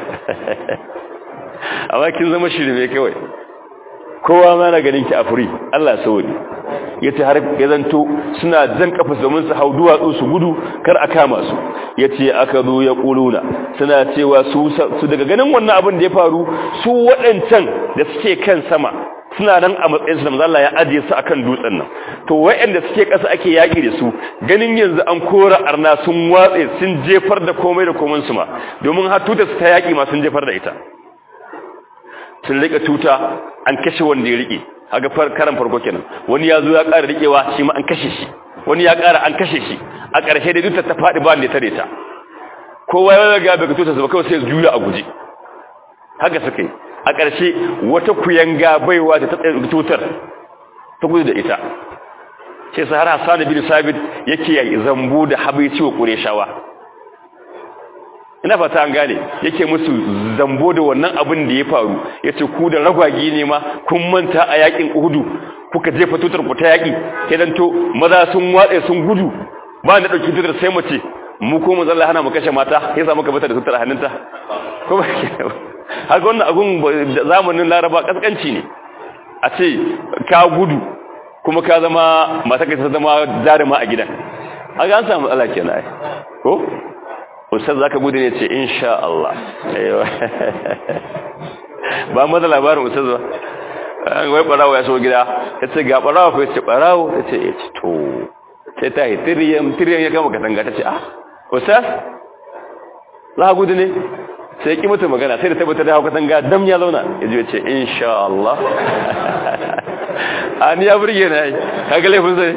amma kin zama shirme kawai kowa ma na ganin ki a furi Allah sauri yace har ya zanto suna jan kafa domin su hau duwatsu su gudu kar a kama su yace aka zo ya kuluna suna cewa su su daga ganin wannan abin da ya faru su waɗancan da suke kan sama suna nan a matsayin su da manzo Allah ya ajiye su akan dutsen nan to wayanda suke ƙasa ake yaki da su ganin yanzu an kora arna sun watse sun jefar da komai da komai su ma domin har tuta su ta yaki ma sun jefar da ita sun rika tuta an kashe wanda ya rike haga karan farko kenan wani ya zo ya ƙara rikewa shi ma an kashe shi wani ya ƙara an kashe shi a ƙarshe da tutar ta faɗi ba ne tare ta kowa ya ga daga tutar su ba kawai sai juya a guje haka suka yi a ƙarshe wata kuyanga baiwa ta tsaye tutar ta gudu da ita sai sahar hassan bin sabit yake zambu da habaici wa ƙureshawa ina fata an gane yake musu zambo da wannan abin da ya faru yace ku da ragwagi ne ma kun manta a yakin uhudu kuka jefa tutar ku ta yaki sai dan to maza sun watse sun gudu ba na dauki tutar sai mace mu ko mu zalla hana mu kashe mata sai sa muka bata da tutar hannunta ko ba haka wannan abun zamanin laraba kaskanci ne a ce ka gudu kuma ka zama mata ka ta zama jaruma a gidan haka an samu matsala kenan ai ko ustaz zaka gudu ne ce insha Allah aiwa ba mu da labarin ustaz ba wai barawo ya so gida yace ga barawo fa yace barawo yace yace to sai ta yi tiriyam tiriyam ya gama katanga tace ah ustaz za ka gudu ne sai ki mutu magana sai da tabbata da hauka katanga dam ya zauna yaje yace insha Allah ani ya burge na yi kaga laifin sai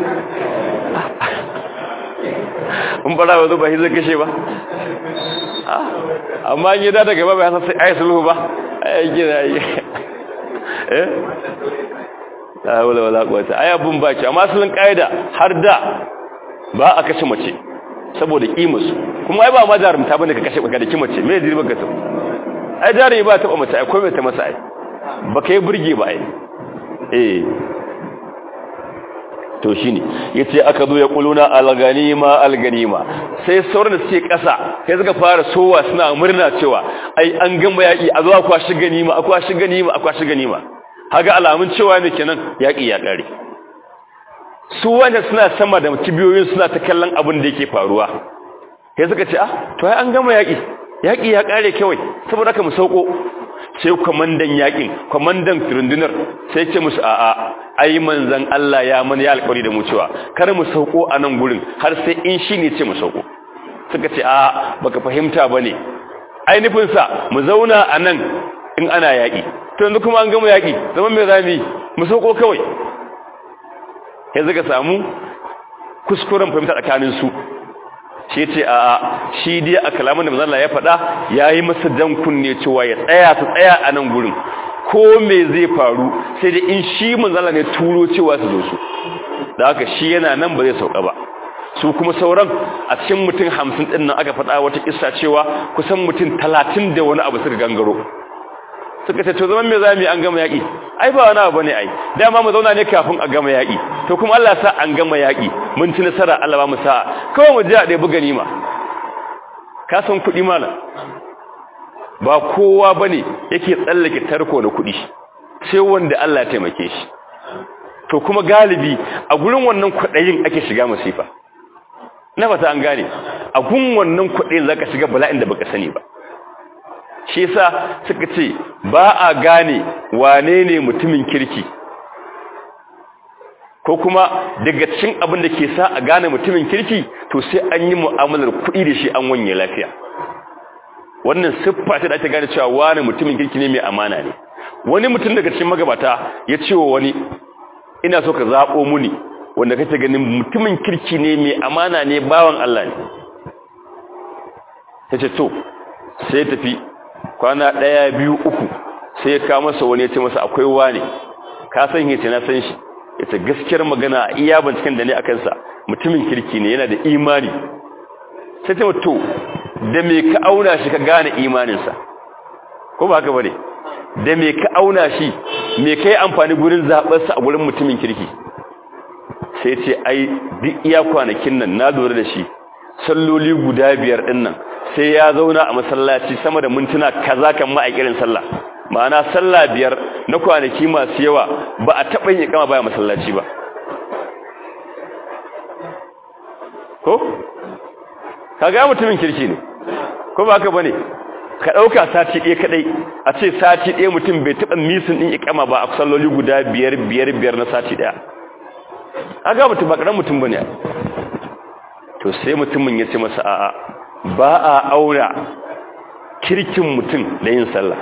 in fara wazo ba hizar kashe ba amma an yi da daga ba bai hasa sai ayi sulhu ba ayi gina yi eh la wala wala quwata ayi abun baki amma asalin kaida har da ba a kashe mace saboda kimarsu kuma ai ba ma jarumta bane ka kashe baka da kimace me zai baka to ai jarumi ba ta mace ai komai ta masa ai baka yi burge ba ai eh to shine yace aka zo ya kuluna alganima alganima sai sauran da suke kasa sai suka fara sowa suna murna cewa ai an gamba yaki a zo akwa shi ganima akwa shi ganima akwa shi ganima haga alamun cewa ne kenan yaki ya kare su wanda suna sama da kibiyoyin suna ta kallon abin da yake faruwa sai suka ce ah to ai an gama yaki yaki ya kare kawai saboda haka mu sauko sai kwamandan yakin kwamandan rundunar sai ce musu a'a ai manzon Allah ya mana ya alƙawari da mu cewa kar mu sauko a nan gurin har sai in shi ne ce mu sauko suka ce a baka fahimta bane ai nufin sa mu zauna a nan in ana yaki to yanzu kuma an gama yaki zaman me zamu mu sauko kawai sai suka samu kuskuren fahimta tsakanin su shi ce a shi dai a kalaman da manzon Allah ya faɗa yayi masa dan kunne cewa ya tsaya su tsaya a nan gurin ko me zai faru sai dai in shi manzon Allah ne turo cewa su zo su da haka shi yana nan ba zai sauka ba su kuma sauran a cikin mutum 50 din nan aka faɗa wata kissa cewa kusan mutum 30 da wani abu suka gangaro suka ce to zaman me zamu yi an gama yaki ai ba wani abu bane ai dama mu zauna ne kafin a gama yaki to kuma Allah sa an gama yaki mun ci nasara Allah ba mu sa kawai mu ji a dai buga nima ka san kuɗi mala ba kowa bane yake tsallake tarko na kuɗi sai wanda Allah ya taimake shi to kuma galibi a gurin wannan kuɗayin ake shiga masifa na fata an gane a gun wannan kuɗin zaka shiga bala'in da baka sani ba shi yasa suka ce ba a gane wane ne mutumin kirki ko kuma daga cikin abin da ke sa a gane mutumin kirki to sai an yi mu'amalar kuɗi da shi an wanye lafiya wannan siffa ce da ake gane cewa wani mutumin kirki ne mai amana ne wani mutum daga cikin magabata ya ce wa wani ina so ka zaɓo muni wanda kake ganin mutumin kirki ne mai amana ne bawan Allah ne ya ce to sai ya tafi kwana ɗaya biyu uku sai ya kawo masa wani ya ce masa akwai wane ka san yace na san shi yace gaskiyar magana a iya binciken da ne akan sa mutumin kirki ne yana da imani sai ta to da me ka auna shi ka gane imanin sa ko ba haka bane da me ka auna shi me kai amfani gurin zabar sa a gurin mutumin kirki sai ce ai duk iya kwanakin nan na lura da shi salloli guda biyar din nan sai ya zauna a masallaci sama da mintuna kaza kan ma a kirin sallah ma'ana sallah biyar na kwanaki masu yawa ba a taɓa yin kama baya masallaci ba ko kaga mutumin kirki ne ko ba ka bane ka dauka sati ɗaya kadai a ce sati ɗaya mutum bai taɓa misin din ikama ba a salloli guda biyar biyar biyar na sati ɗaya aga mutum ba karan mutum bane to sai mutumin ya ce masa a'a ba a aura kirkin mutum da yin sallah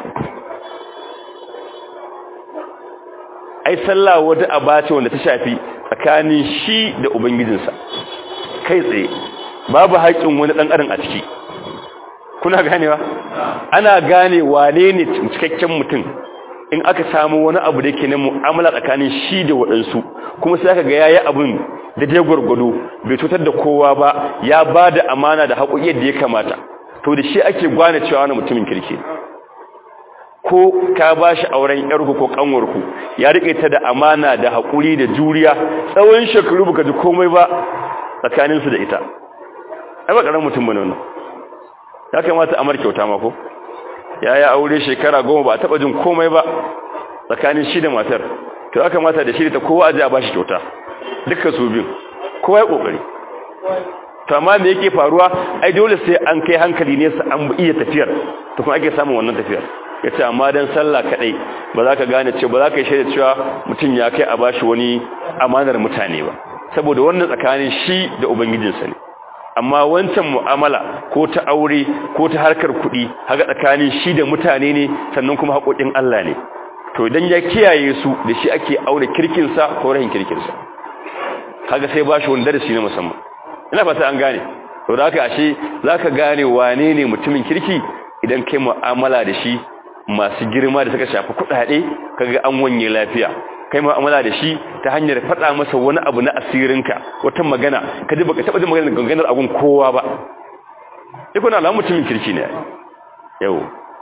ai sallah wata aba ce wanda ta shafi tsakanin shi da ubangijinsa kai tsaye babu haƙƙin wani ɗan adam a ciki kuna ganewa ana gane wane ne cikakken mutum in aka samu wani abu da yake na mu'amala tsakanin shi da waɗansu kuma sai aka ga yayi abun da dai gwargwado bai cutar da kowa ba ya ba da amana da haƙoƙi yadda ya kamata to da shi ake gwane cewa wani mutumin kirki ko ka ba shi auren yarku ko kanwarku ya rike ta da amana da haƙuri da juriya tsawon shekaru baka ji komai ba tsakaninsu da ita ai ba ƙaramin mutum bane wannan ya kamata a mar kyauta ma ko ya ya aure shekara goma ba a taɓa jin komai ba tsakanin shi da matar to ya kamata da shi ta kowa aje a ba shi kyauta dukkan su biyu kowa ya ƙoƙari to amma me yake faruwa ai dole sai an kai hankali ne su an iya tafiyar to kuma ake samun wannan tafiyar yace amma dan sallah kadai ba za ka gane cewa ba za ka yi shaida cewa mutum ya kai a bashi wani amanar mutane ba saboda wannan tsakanin shi da ubangijinsa ne amma wancan mu'amala ko ta aure ko ta harkar kuɗi haka tsakanin shi da mutane ne sannan kuma haƙoƙin Allah ne to idan ya kiyaye su da shi ake aure kirkinsa ko rahin kirkinsa kaga sai bashi wani darasi na musamman ina fata an gane to da haka ashe zaka gane wane ne mutumin kirki idan kai mu'amala da shi masu girma da suka shafi kuɗaɗe kaga an wanye lafiya kai mu'amala da shi ta hanyar faɗa masa wani abu na asirinka wata magana ka ji baka taɓa jin maganar ganganar abun kowa ba duk wani alamun mutumin kirki ne yau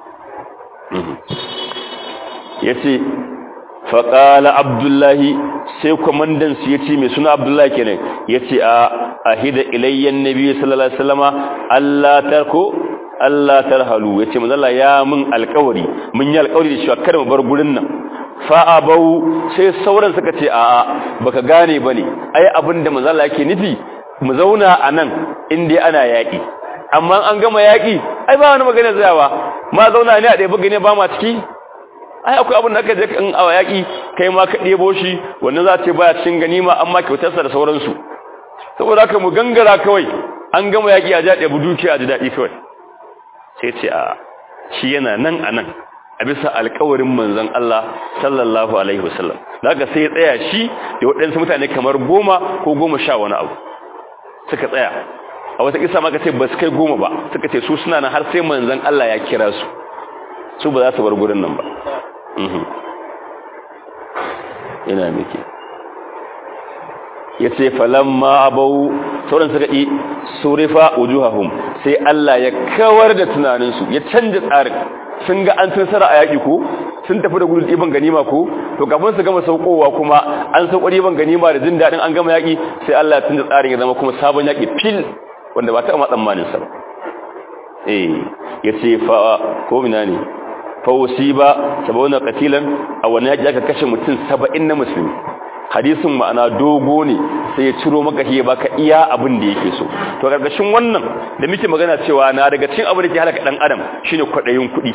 ya ce faƙala abdullahi sai kwamandansu ya ce mai suna abdullahi kenan ya ce a ahida ilayyan nabi sallallahu alaihi wasallama Allah tarko Allah tarhalu ya ce manzala ya mun alƙawari mun yi alƙawari da shi kada mu bar gurin nan fa'abau sai sauran suka ce a'a baka gane bane ai abinda manzo Allah yake nufi mu zauna anan inda ana yaki amma an gama yaki ai ba wani magana tsayawa ma zauna ne a ɗaya buga ne ba ma ciki ai akwai abin da aka je in a yaki kai ma ka ɗebo shi wannan za ce baya cikin ganima amma kyautarsa da sauransu saboda haka mu gangara kawai an gama yaki a ja ɗebi dukiya a ji daɗi kawai sai ce a shi yana nan a nan a bisa alkawarin manzon Allah sallallahu alaihi wasallam daga sai ya tsaya shi da waɗansu mutane kamar goma ko goma sha wani abu suka tsaya a wata kisa maka ce ba su kai goma ba suka ce su suna nan har sai manzon Allah ya kira su su ba za su bar gurin nan ba ina miki ya ce falamma abau sauran suka yi surifa wujuhahum sai Allah ya kawar da tunaninsu ya canja tsarin sun ga an tsara a yaƙi ko sun tafi da gudun ɗiban ganima ko to kafin su gama saukowa kuma an sauko ɗiban ganima da jin daɗin an gama yaƙi sai Allah ya canja tsarin ya zama kuma sabon yaƙi fil wanda ba ta ma tsammanin sa ba eh ya ce fa ko mina ne fa usiba sabawna qatilan a wani yaƙi aka kashe mutum 70 na musulmi hadisin ma'ana dogo ne sai ya ciro maka ya baka iya abin da yake so to gargashin wannan da muke magana cewa na daga cikin abin da ke halaka dan adam shine kwadayin kuɗi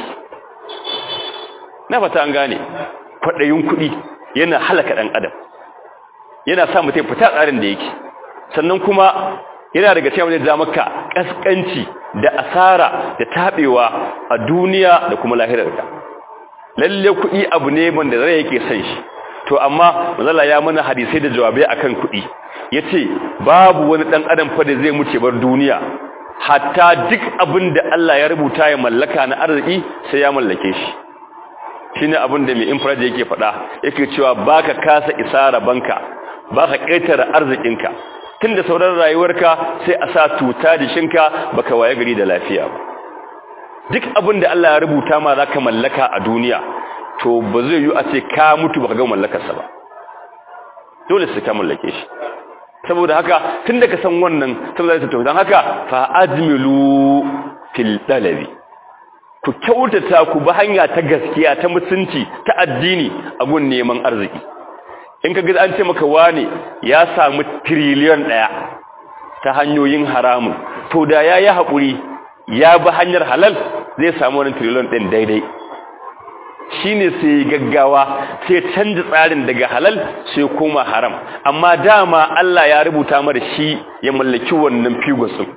na fata an gane kwadayin kuɗi yana halaka dan adam yana sa mutum fita tsarin da yake sannan kuma yana daga cikin abin da maka kaskanci da asara da tabewa a duniya da kuma lahirarka lalle kuɗi abu ne wanda zai yake son shi to amma manzala ya mana hadisai da jawabai akan kuɗi yace babu wani dan adam fa da zai muce bar duniya hatta duk abin da Allah ya rubuta ya mallaka na arziki sai ya mallake shi shine abin da mai infrared yake faɗa yake cewa baka kasa isara banka baka ƙetare arzikinka tunda sauran rayuwarka sai a sa tuta da shinka baka waye gari da lafiya ba duk abin da Allah ya rubuta ma zaka mallaka a duniya to ba zai yi a ce ka mutu ba ka ga mallakarsa ba dole sai ka mallake shi saboda haka tun da ka san wannan saboda ta don haka fa ajmilu fil dalabi ku kyautata ku ba hanya ta gaskiya ta mutunci ta addini a gun neman arziki in ka ga an ce maka wane ya samu trillion daya ta hanyoyin haramun to da yayi hakuri ya bi hanyar halal zai samu wannan trillion din daidai shine sai gaggawa sai canza tsarin daga halal sai koma haram amma dama Allah ya rubuta mara shi ya mallaki wannan figos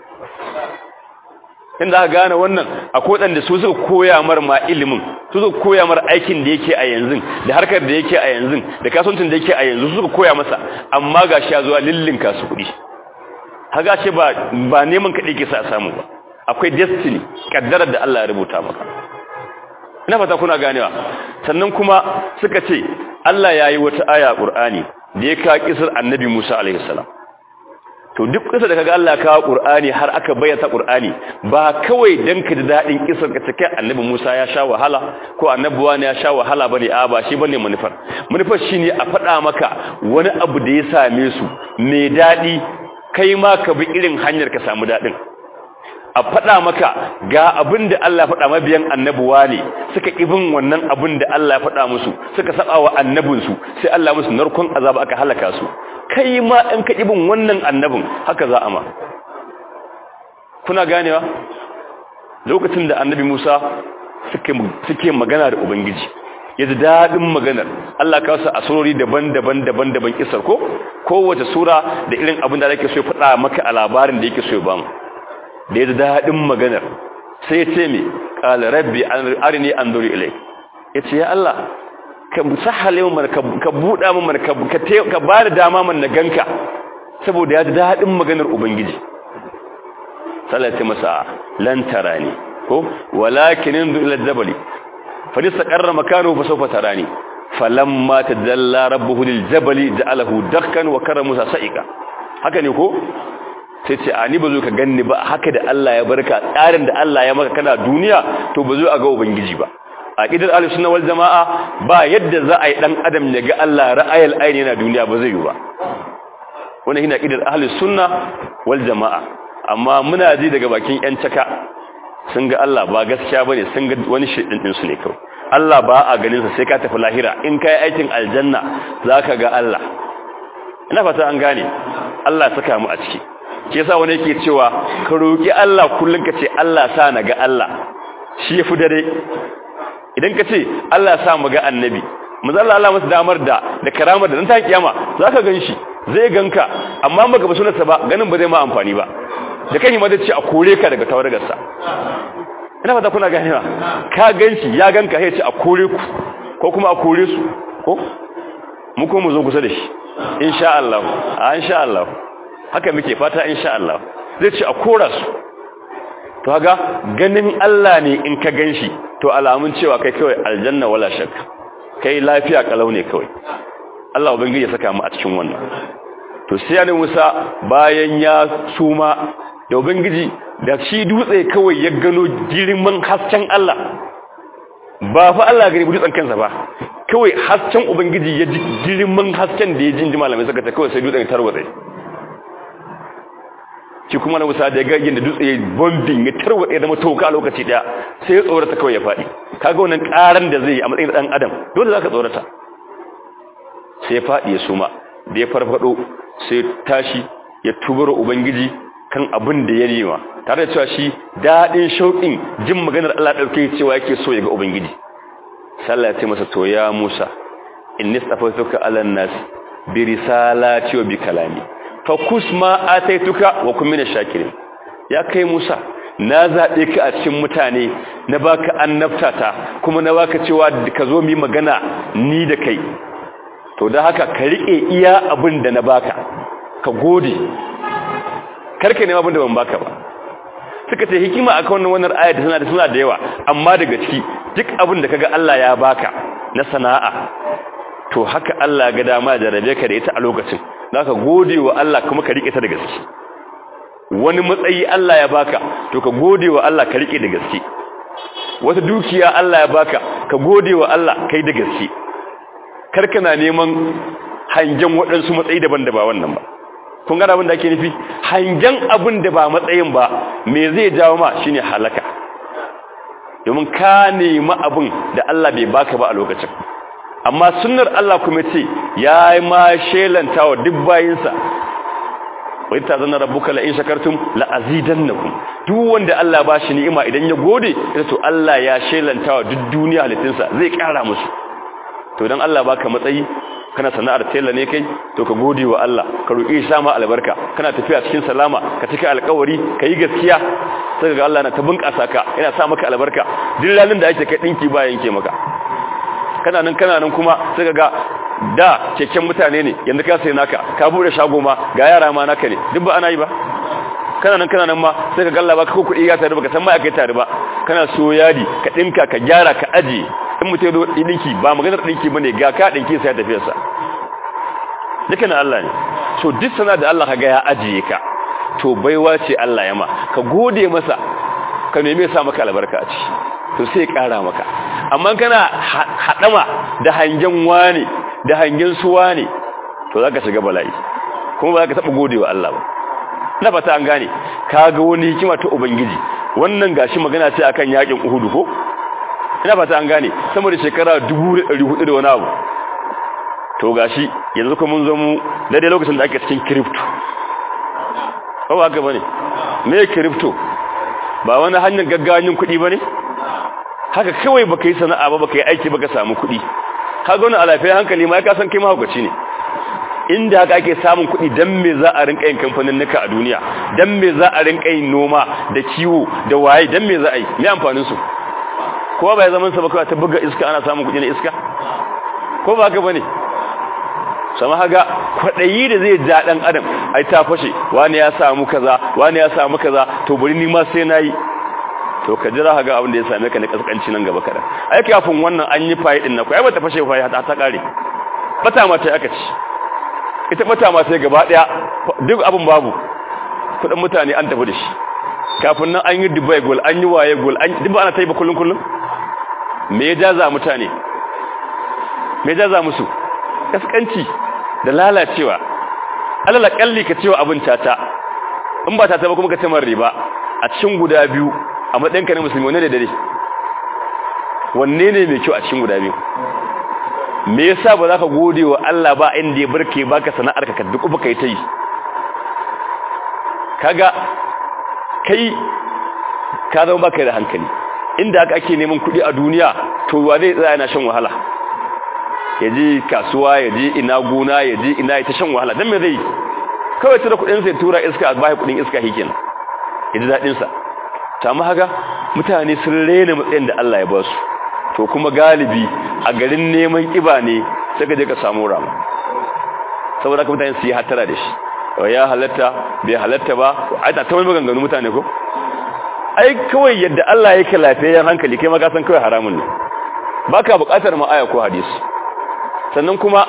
inda aka gane wannan akwai wadanda su suka koya mar ma ilimin su suka koya mar aikin da yake a yanzu da harkar da yake a yanzu da kasuwancin da yake a yanzu suka koya masa amma gashi ya zuwa lillin kasu kuɗi haga shi ba ba neman kaɗai ke sa samu ba akwai destiny kaddarar da Allah ya rubuta maka ina fata kuna ganewa sannan kuma suka ce Allah ya yi wata aya Qur'ani da ya ka kisar Annabi Musa alaihi salam to duk kisa da kaga Allah ka Qur'ani har aka bayyana Qur'ani ba kawai dan ka da dadin kisar ka take Annabi Musa ya sha wahala ko Annabi wani ya sha wahala bane a ba shi bane manufar manufar shine a faɗa maka wani abu da ya same su mai dadi kai ma ka bi irin hanyar ka samu dadin a faɗa maka ga abin da Allah faɗa mabiyan annabuwa ne suka ibin wannan abin da Allah ya faɗa musu suka saba wa annabinsu sai Allah musu narkon azaba aka halaka su kai ma in ka ibin wannan annabin haka za a ma kuna ganewa lokacin da annabi Musa suke suke magana da ubangiji yaji dadin maganar Allah ka wasu asurori daban-daban daban-daban kisar ko kowace sura da irin abin da yake so ya faɗa maka a labarin da yake so ya bamu da ya ji daɗin maganar sai ya ce mai ƙala rabbi arini an duri ilai ya ce ya Allah ka sahale mu ka buɗa mu ka ba da dama man na ganka saboda ya ji daɗin maganar ubangiji salati masa lantara ne ko walakin indu ila jabali fa nistaqarra makanu fa sawfa tarani falamma tajalla rabbuhu lil jabali ja'alahu dakkan wa karra musa sa'ika haka ne ko sai ce a ni ba zo ka ganni ba haka da Allah ya barka tsarin da Allah ya maka kana duniya to ba zo a ga ubangiji ba a kidar ahlus sunna wal jamaa ba yadda za a yi dan adam ya ga Allah ra'ayil aini yana duniya ba zai yi ba wannan shine kidar ahlus sunna wal jamaa amma muna ji daga bakin yan caka sun ga Allah ba gaskiya bane sun ga wani shedin din su ne kawai Allah ba a ganin sa sai ka tafi lahira in kai aikin aljanna zaka ga Allah ina fata an gane Allah saka mu a ciki ke yasa wani yake cewa ka roki Allah kullun ka ce Allah sa na ga Allah shi yafi dare idan ka ce Allah sa mu ga annabi manzo Allah Allah masa damar da da karamar da dan ta kiyama zaka ganshi zai ganka amma baka ba sunarsa ba ganin ba zai ma amfani ba da kai ma zai ce a kore ka daga tawargarsa ina fata kuna ganewa ka ganshi ya ganka sai ce a kore ku ko kuma a kore su ko mu ko mu zo kusa da shi insha Allah a insha Allah haka muke fata insha Allah zai ce a kora su to kaga ganin Allah ne in ka ganshi to alamun cewa kai kawai aljanna wala shakka kai lafiya kalau ne kawai Allah ubangiji ya saka mu a cikin wannan to sai annabi Musa bayan ya suma da ubangiji da shi dutse kawai ya gano girman hasken Allah ba fa Allah gari dutsen kansa ba kawai hasken ubangiji ya ji girman hasken da ya ji malamai suka ta kawai sai dutsen tarwatsa shi kuma na Musa da ya ga yadda dutse ya bombing ya tarwatsa ya zama toka a lokaci daya sai ya tsorata kawai ya faɗi kaga wannan karan da zai yi a matsayin dan adam dole zaka tsorata sai ya faɗi ya suma da ya farfado sai tashi ya tubaro ubangiji kan abin da ya nema tare da cewa shi daɗin shauƙin jin maganar Allah ɗauke cewa yake so ya ga ubangiji sallah ya ce masa to ya Musa inni stafatuka ala nas bi risalati wa bi kalami fa kusma ataituka wa kun min shakirin ya kai Musa na zaɓe ka a cikin mutane na baka annabtata kuma na baka cewa ka zo mu magana ni da kai to da haka ka rike iya abin da na baka ka gode karka ne abin da ban baka ba suka ce hikima akan wannan wannan ayat tana da suna da yawa amma daga ciki duk abin da kaga Allah ya baka na sana'a to haka Allah ga dama da rabe ka da ita a lokacin zaka gode wa Allah kuma ka rike ta da gaske wani matsayi Allah ya baka to ka gode wa Allah ka rike da gaske wata dukiya Allah ya baka ka gode wa Allah kai da gaske karka na neman hangen waɗansu matsayi daban da ba wannan ba kun gana abin da ake nufi hangen abin da ba matsayin ba me zai jawo ma shine halaka domin ka nemi abin da Allah bai baka ba a lokacin amma sunnar Allah kuma ce ya yi ma shelanta wa duk bayinsa wai ta zana rabbuka la in shakartum la azidannakum duk wanda Allah ba shi ni'ima idan ya gode to Allah ya shelanta wa duk duniya halittinsa zai kara musu to dan Allah baka matsayi kana sana'ar tela ne kai to ka gode wa Allah ka roki shi sama albarka kana tafiya cikin salama ka cika alƙawari ka yi gaskiya sai ga Allah na ta bunƙasa ka yana sa maka albarka duk ranin da ake kai dinki ba yanke maka kana nan kana nan kuma sai ga da keken mutane ne yanzu ka sai naka ka bude shago ma ga yara ma naka ne duk ba ana yi ba kana nan kana nan ma sai ka galla ba ka kuɗi ya tare ba ka san ma kai tare ba kana so yadi ka dinka ka gyara ka aje in mutum zo dinki ba maganar dinki bane ga ka dinki sai tafiyar sa duka na Allah ne so duk sana da Allah kaga ya ajiye ka to baiwa ce Allah ya ma ka gode masa ka neme sa maka albarka a ciki to sai ƙara maka amma kana haɗama da hangen wani da hangen suwa ne to za ka shiga bala'i kuma ba za ka taɓa godewa Allah ba na fata an gane ka ga wani hikima ta ubangiji wannan gashi magana ce akan yakin uhudu ko ina fata an gane sama da shekara 1400 da wani abu to gashi yanzu kuma mun zo mu daidai lokacin da ake cikin crypto ba ba haka bane me crypto ba wani hanyar gaggawan kuɗi bane haka kawai baka yi sana'a ba baka yi aiki baka samu kuɗi kaga wani alafiyar hankali ma ya san kai mahaukaci ne inda haka ake samun kuɗi dan me za a rinka yin kamfanin nuka a duniya dan me za a rinka yin noma da kiwo da waye dan me za a yi me amfanin su kowa ba ya zaman sa ba kawai ta buga iska ana samun kuɗi na iska ko ba haka bane sama haga kwaɗayi da zai ja ɗan adam ai ta fashe wani ya samu kaza wani ya samu kaza to bari ni ma sai nayi to ka jira haga abin da ya same ka na kaskanci nan gaba kadan ai kafin wannan an yi fayi din na ko ai bata fashe fayi ta ta kare bata ma sai aka ci ita bata ma sai gaba daya duk abin babu kudin mutane an tafi da shi kafin nan an yi Dubai gol an yi waye gol an duk ba ana taiba kullun kullun me ya jaza mutane me ya jaza musu kaskanci da lalacewa alala kalli ka cewa abin tata in ba tata ba kuma ka ce man riba a cikin guda biyu a matsayinka na musulmi wani da dare wanne ne mai kyau a cikin guda biyu me yasa ba za ka gode wa Allah ba inda ya barke baka sana'ar ka duk ba kai ta yi kaga kai ka zama baka da hankali inda aka ake neman kuɗi a duniya to wa zai tsaya yana shan wahala ya je kasuwa ya je ina gona ya je ina ya ta shan wahala dan me zai kawai tura kuɗin sai tura iska a bai kuɗin iska hikin ya ji daɗin sa ta mu haka mutane sun rena matsayin da Allah ya ba su to kuma galibi a garin neman kiba ne sai ka je ka samu rama saboda haka mutane su yi hatara da shi ya halatta bai halatta ba ai ta tawai maganganu mutane ko ai kawai yadda Allah yake lafiyayyen hankali kai ma ka san kawai haramun ne baka buƙatar ma aya ko hadisi sannan kuma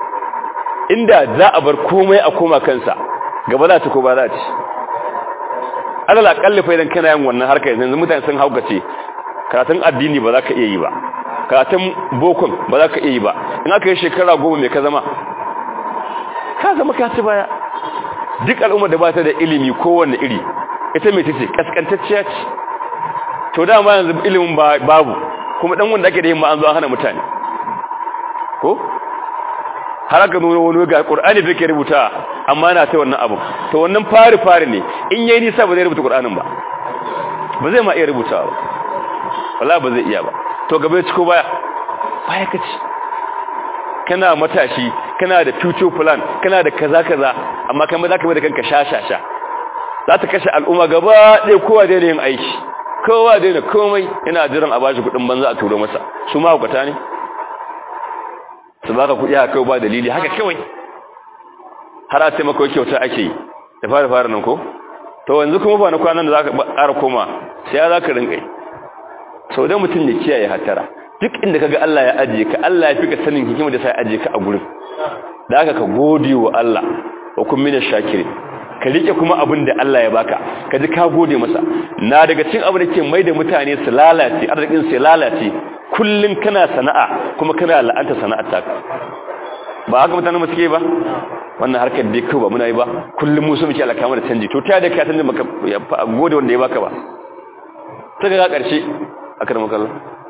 inda za a bar komai a koma kansa gaba za ta ko ba za ta alal akalli fa idan kana yin wannan harkar yanzu mutane sun haukace karatun addini ba za ka iya yi ba karatun bokon ba za ka iya yi ba in aka yi shekara goma mai ka zama ka zama ka ci baya duk al'ummar da ba ta da ilimi kowanne iri ita mai tace kaskantacciya ce to dama yanzu ilimin babu kuma dan wanda ake da yin ma an zo an hana mutane ko har aka nuna wani ga qur'ani da ke rubuta amma na ta wannan abu to wannan fari fari ne in yayi nisa ba zai rubuta qur'anin ba ba zai ma iya rubutawa ba wallahi ba zai iya ba to gaba ya ciko baya baya kace kana matashi kana da future plan kana da kaza kaza amma kai ma zaka mai da kanka shashasha za ta kashe al'umma gaba ɗaya kowa daina yin aiki kowa daina komai yana jiran a bashi kuɗin banza a turo masa su ma hukata ne su baka kuɗi haka kawai ba dalili haka kawai har a ce maka kyauta ake yi da fara fara nan ko to yanzu kuma ba na kwanan da za ka ƙara koma sai ya za ka rinƙa yi sau da mutum ya kiyaye hatara duk inda ka ga Allah ya ajiye ka Allah ya fi ka sanin hikima da sai ajiye ka a gurin da haka ka gode wa Allah wa kun mina shakirin ka rike kuma abin da Allah ya baka ka ji ka gode masa na daga cikin abin da ke mai da mutane su lalace arzikin su lalace kullun kana sana'a kuma kana la'anta sana'ar ta ba haka mutane mu suke ba wannan harkar da kai ba muna yi ba kullun mu su muke alaka da canji to ta da ka tanda maka gode wanda ya baka ba ta ga karshe akar makalla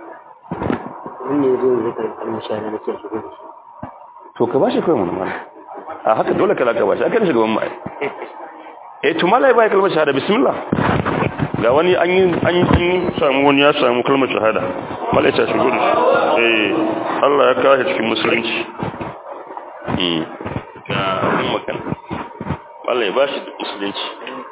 wannan zai zai kan almashara na ce shi to ka bashi kai mun mana a haka dole kala ka bashi akan shugaban mai eh to malai bai kalmar shahada bismillah ga wani an yi an yi an yi samu wani ya samu kalmar shahada malai ta shigo da eh Allah ya kawo cikin musulunci hmm ga makan malai ba shi musulunci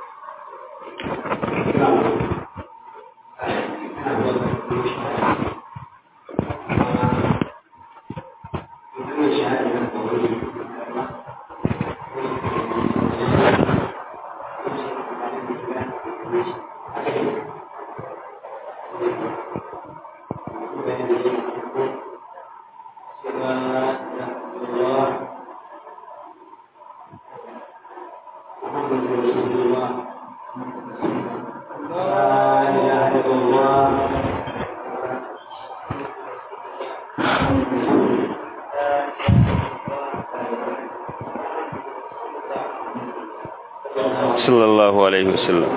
sallallahu alaihi wasallam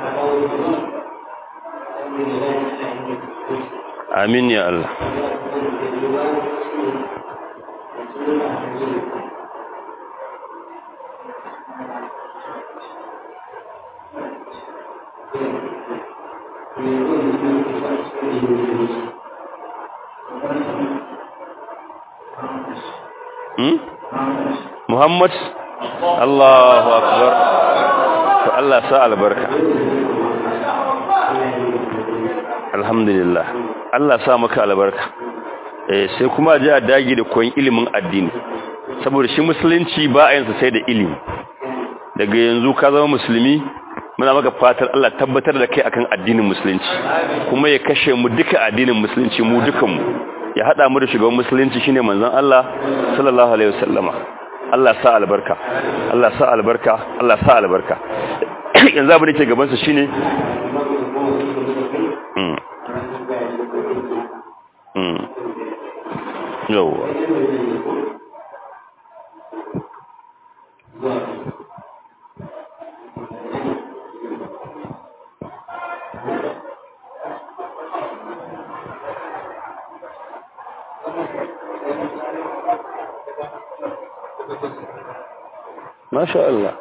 amin ya Allah hmm? Muhammad Allahu akbar to Allah sa albarka alhamdulillah Allah sa maka albarka eh sai kuma ji a dage da koyon ilimin addini saboda shi musulunci ba a yansa sai da ilimi daga yanzu ka zama musulmi muna maka fatar Allah tabbatar da kai akan addinin musulunci kuma ya kashe mu duka addinin musulunci mu dukanmu ya hada mu da shugaban musulunci shine manzon Allah sallallahu alaihi wasallama Allah sa albarka Allah sa albarka Allah sa albarka yanzu abin da ke gaban sa shine mm mm yawa masha Allah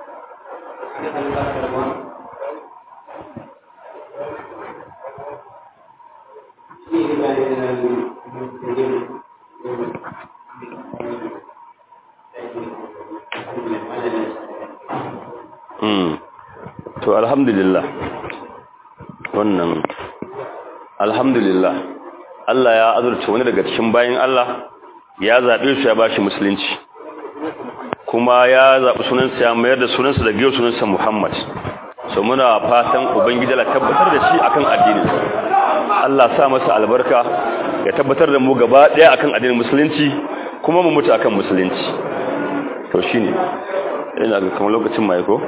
to alhamdulillah wannan alhamdulillah Allah ya azurta wani daga cikin bayin Allah ya zaɓe su ya bashi musulunci kuma ya zaɓi sunansa ya mayar da sunansa da biyo sunansa Muhammad so muna fatan ubangiji la tabbatar da shi akan addinin Allah sa masa albarka ya tabbatar da mu gaba ɗaya akan addinin musulunci kuma mu mutu akan musulunci to shine ina ga kamar lokacin mai ko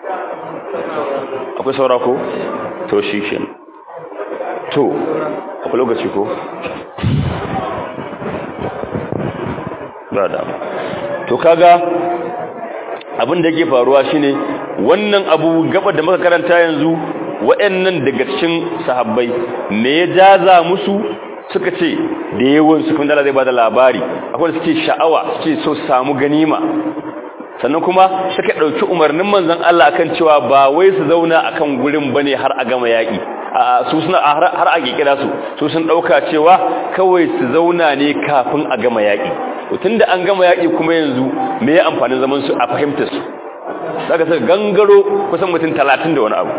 akwai saura ko to shi ke to akwai lokaci ko ba da to kaga abin da yake faruwa shine wannan abu gaba da muka karanta yanzu waɗannan daga cikin sahabbai me ya jaza musu suka ce da yawan su kuma zai bada labari akwai suke sha'awa suke so samu ganima sannan kuma suka ɗauki umarnin manzon Allah akan cewa ba wai su zauna akan gurin bane har a gama yaƙi su suna har a kira su su sun ɗauka cewa kawai su zauna ne kafin a gama yaƙi tunda an gama yaƙi kuma yanzu me ya amfanin zaman su a fahimtar su zaka saka gangaro kusan mutum talatin da wani abu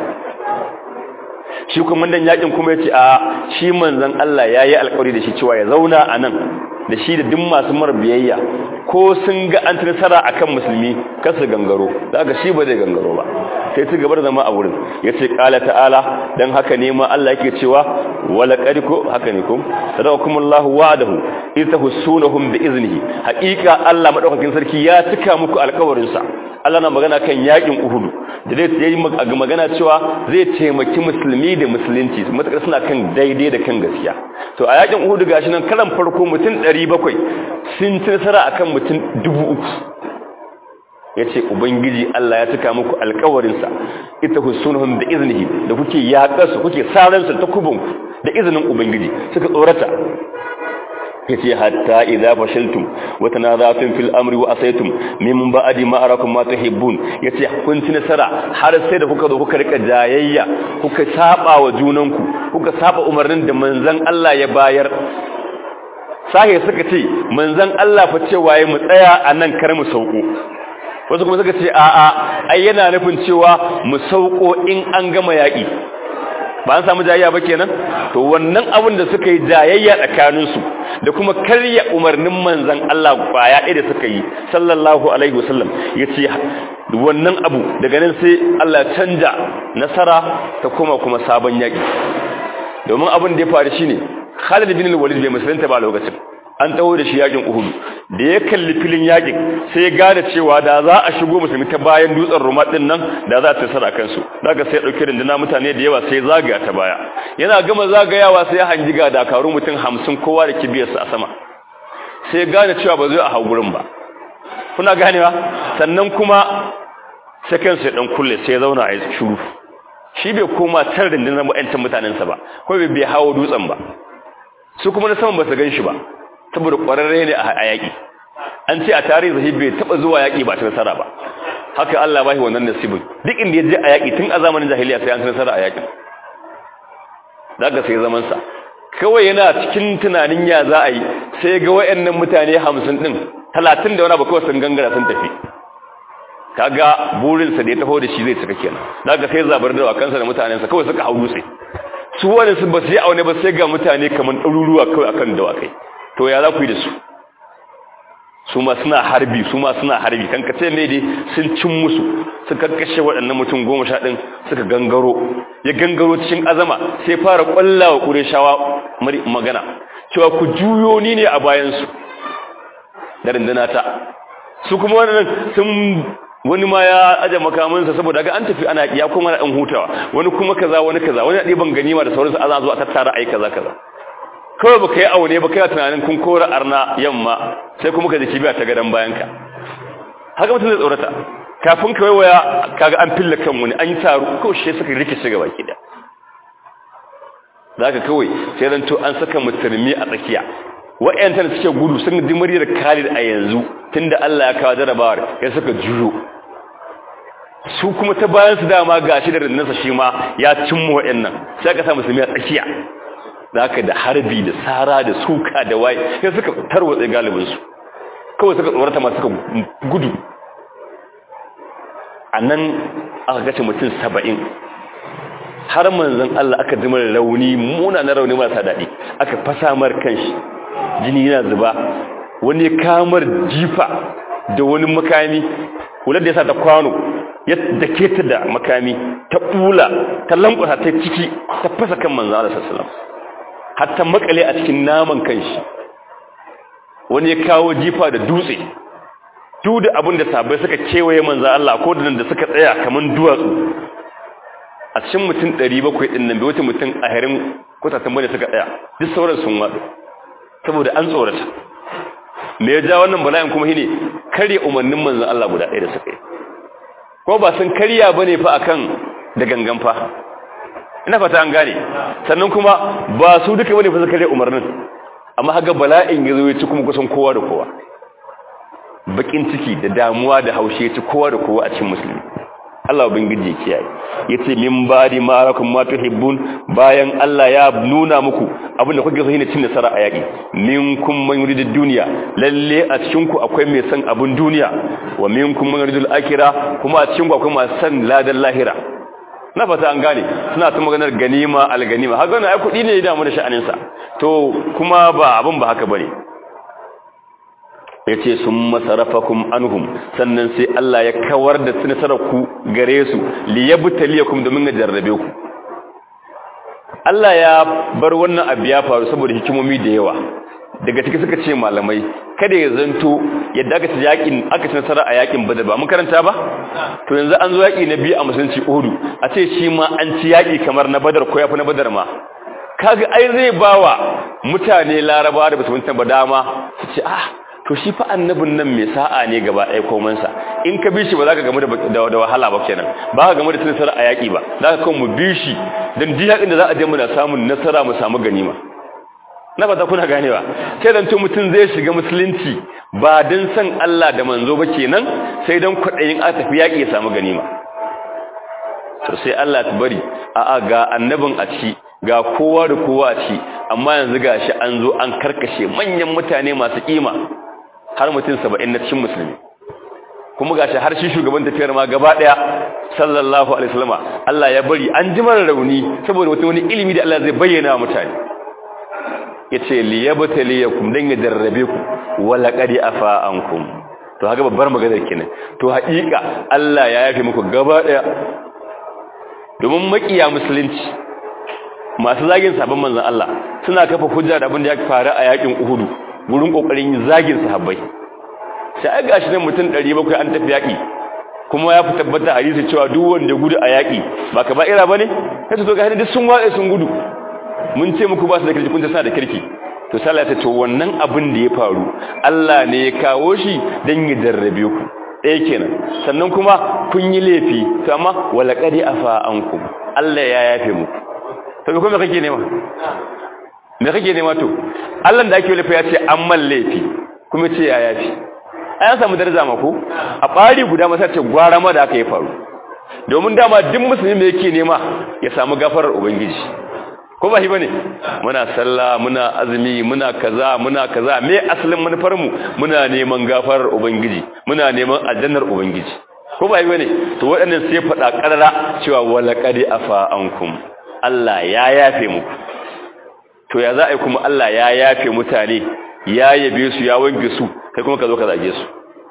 shi kuma dan yaƙin kuma yace a shi manzon Allah yayi alƙawari da shi cewa ya zauna a nan da shi da duk masu mara biyayya ko sun ga an nasara akan musulmi kasu gangaro daga shi ba zai gangaro ba sai su gaba da zama a wurin yace qala ta'ala dan haka ne ma Allah yake cewa wala qadiko haka ne kum sadakumullahu wa'adahu itahsunahum bi iznihi haqiqa Allah madaukakin sarki ya tuka muku alƙawarin sa Allah na magana kan yakin Uhud da dai yayi magana cewa zai taimaki musulmi da musulunci matakar suna kan daidai da kan gaskiya to a yakin Uhud gashi nan karan farko mutum 700 sun ci nasara akan mutum 3000 yace ubangiji Allah ya tuka muku alƙawarin sa ita husunuhum bi iznihi da kuke yaƙarsu kuke saran su takubun da izinin ubangiji suka tsorata yace hatta idza fashiltum wa tanazatum fil amri wa asaytum min ba'di ma arakum ma tuhibbun yace kun ci nasara har sai da kuka zo kuka rika jayayya kuka saba wa junanku kuka saba umarnin da manzon Allah ya bayar sahi suka ce manzon Allah fa cewa yayi mu tsaya anan kar mu sauko wasu kuma suka ce a'a ai yana nufin cewa mu sauko in an gama yaki ba an samu jayayya ba kenan to wannan abin da suka yi jayayya tsakaninsu da kuma karya umarnin manzan Allah kwaya ɗaya da suka yi sallallahu alaihi wasallam ya ce wannan abu daga nan sai Allah canja nasara ta kuma kuma sabon yaƙi domin abin da ya faru shine Khalid bin Walid bai musulunta ba lokacin an taho da shi yakin Uhud da ya kalli filin yakin sai ya gane cewa da za a shigo musulmi ta bayan dutsen Ruma din nan da za ta tsara kansu daga sai ya dauke rinduna mutane da yawa sai zagaya ta baya yana gama zagayawa sai ya hangi ga dakaru mutum 50 kowa da kibiyarsa a sama sai ya gane cewa ba zai a hau gurin ba kuna ganewa sannan kuma sai kansa ya dan kulle sai ya zauna a shiru shi bai koma tar rundunar mu'antan mutanensa ba ko bai hawo dutsen ba su kuma na saman ba su gan shi ba saboda ƙwararre ne a yaƙi an ce a tarihi zahi bai taɓa zuwa yaƙi ba ta nasara ba haka Allah ba shi wannan nasibin duk inda ya je a yaƙi tun a zamanin jahiliya sai an nasara a yaƙi za ka sai zamansa kawai yana cikin tunanin ya za a yi sai ga wayannan mutane hamsin ɗin talatin da wani abu kawai sun gangara sun tafi kaga burinsa da ya taho da shi zai cika kenan za ka sai zabar da kansa da mutanensa kawai suka hau dutse su wani su ba su yi aune ba sai ga mutane kamar ɗaruruwa kawai akan dawakai to ya za ku yi da su su ma suna harbi su ma suna harbi kan ka ce ne dai sun cin musu suka kashe waɗannan mutum goma sha ɗin suka gangaro ya gangaro cikin azama sai fara ƙwalla wa ƙureshawa magana cewa ku juyo ni ne a bayansu da rinduna ta su kuma wannan sun wani ma ya aje makamansa saboda ga an tafi ana ya kuma ɗan hutawa wani kuma kaza wani kaza wani ɗiban ganima da sauransu ana zuwa tattara ai kaza kaza kawai ba ka yi aune ba kai tunanin kun kora arna yamma sai kuma ka ji kibiya ta gadon bayanka haka mutum zai tsorata kafin ka waiwaya kaga an filla kan wani an yi taru kawai shi suka rikice gaba ki da za ka kawai sai zan to an saka musulmi a tsakiya wa'yantar suke gudu sun ji muryar Khalid a yanzu tunda Allah ya kawo jarabawar ya suka juyo su kuma ta bayan su dama gashi da rinnansa shi ma ya cimma wa'yannan sai ka sa musulmi a tsakiya da haka da harbi da sara da suka da waye sai suka tarwatsa galibinsu kawai suka tsorata masu suka gudu a nan aka gace mutum saba'in har manzan Allah aka ji mara rauni muna na rauni marasa daɗi aka fasa mar kanshi jini yana zuba wani kamar jifa da wani makami hular da ya sa ta kwano ya dake ta da makami ta ɓula ta lankwasa ta ciki ta fasa kan manzan Allah sassalam har ta makale a cikin naman kanshi wani ya kawo jifa da dutse duk da abin da sabai suka kewaye manzan Allah ko da da suka tsaya kamar duwatsu a cikin mutum 700 din nan bai wata mutum a harin kutatan bane suka tsaya duk sauran sun wadu saboda an tsorata me ya ja wannan bala'in kuma shine kare umarnin manzon Allah guda ɗaya da suka yi ko ba sun karya bane fa akan da gangan fa ina fata an gane sannan kuma ba su duka bane fa suka kare umarnin amma haga bala'in ya zo ya ci kuma kusan kowa da kowa bakin ciki da damuwa da haushe ya ci kowa da kowa a cikin musulmi Allah ubangiji ya kiyaye yace min badi ma rakum ma tuhibbun bayan Allah ya nuna muku abin da kuke so shine cin nasara a yaki minkum man yuridu dunya lalle a cikin ku akwai mai san abun duniya wa minkum man yuridu al-akhirah kuma a cikin ku akwai masu san ladan lahira na fata an gane suna ta maganar ganima al-ganima haka wannan ai kudi ne da mu da sha'anin sa to kuma ba abun ba haka bane ya ce sun masarafakum anhum sannan sai Allah ya kawar da ku gare su liyabtaliyakum domin ya jarrabe ku Allah ya bar wannan abu ya faru saboda hikimomi da yawa daga ciki suka ce malamai kada ya zanto yadda aka ci yakin aka ci nasara a yakin badar ba mun karanta ba to yanzu an zo yaki na biyu a musulunci uhudu a ce shi ma an ci yaki kamar na badar ko yafi na badar ma kaga ai zai bawa mutane larabawa da basu mutunta ba dama su ce ah to shi fa annabin nan mai sa'a ne gaba ɗaya komansa in ka bi shi ba za ka gamu da wahala ba kenan ba ka gamu da nasara a yaƙi ba za ka kan mu bi shi don duk yaƙin da za a je muna samun nasara mu samu ganima na fata kuna ganewa sai dan mutum zai shiga musulunci ba don san Allah da manzo ba kenan sai don kwaɗayin a tafi yaƙi ya samu ganima to sai Allah ta bari a'a ga annabin a ci ga kowa da kowa a ci amma yanzu gashi an zo an karkashe manyan mutane masu kima har mutum saba'in na cikin musulmi kuma gashi har shi shugaban tafiyar ma gaba daya sallallahu alaihi wasallama Allah ya bari an ji mara rauni saboda wata wani ilimi da Allah zai bayyana wa mutane yace liyabtaliyakum dan ya jarrabe ku wala qad afa ankum to haka babbar maganar kenan to haƙiƙa Allah ya yafe muku gaba daya domin makiya musulunci masu zagin sabon manzon Allah suna kafa hujja da abin da ya faru a yakin Uhud gurin kokarin zagin sahabbai sai ga shi nan mutum 700 an tafi yaki kuma ya fi tabbata hadisi cewa duk wanda gudu a yaki ba ka ba ira bane sai to ga duk sun watsa sun gudu mun ce muku ba su da kirki kun ta sa da kirki to sallah ta to wannan abin da ya faru Allah ne ya kawo shi dan ya jarrabe ku ɗaya kenan sannan kuma kun yi laifi to amma wala qadi afa ankum Allah ya yafe muku to me kuma kake nema me kake nema to Allah da ake laifi ya ce an man laifi kuma ce ya yafi an samu daraja mako a bari guda masa ce gwara ma da aka yi faru domin dama duk musulmi me yake nema ya samu gafarar ubangiji ko ba shi bane muna sallah muna azumi muna kaza muna kaza me asalin manufar mu muna neman gafarar ubangiji muna neman aljannar ubangiji ko ba shi bane to waɗannan sai faɗa ƙarara cewa walaqad afa ankum Allah ya yafe muku to ya za a yi kuma Allah ya yafe mutane ya yabe su ya wanke su kai kuma ka zo ka zage su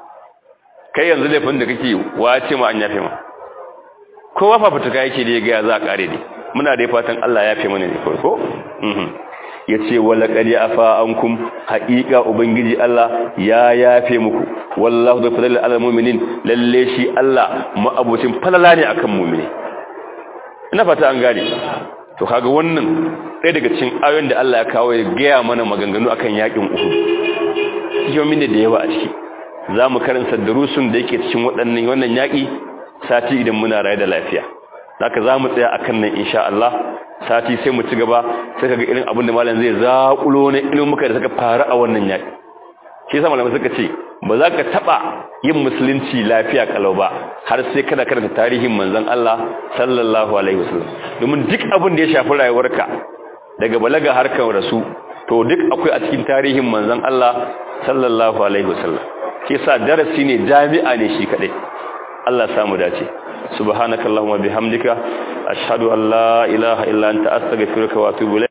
kai yanzu laifin da kake wace ma an yafe ma kowa fafutuka yake da ya ga za a kare ne muna da fatan Allah ya yafe mana ne ko mhm yace wala qad afa ankum haqiqa ubangiji Allah ya yafe muku wallahu da fadlil alal mu'minin lalle shi Allah ma'abucin falala ne akan mu'mini ina fata an gane to kaga wannan ɗaya daga cikin ayoyin da Allah ya kawo ya gaya mana maganganu akan yakin Uhud yomin da yawa a ciki zamu karanta darusun da yake cikin waɗannan wannan yaki sati idan muna raye da lafiya haka zamu tsaya akan nan insha Allah sati sai mu ci gaba sai kaga irin abin da malam zai zakulo ne ilmuka da suka faru a wannan yaki shi yasa malamai suka ce ba za ka taba yin musulunci lafiya kalau ba har sai kada karanta tarihin manzon Allah sallallahu alaihi wasallam domin duk abin da ya shafi rayuwarka daga balaga harkar rasu to duk akwai a cikin tarihin manzon Allah sallallahu alaihi wasallam shi yasa darasi ne jami'a ne shi kadai Allah ya samu dace subhanakallahumma bihamdika ashhadu an la ilaha illa anta astaghfiruka wa atubu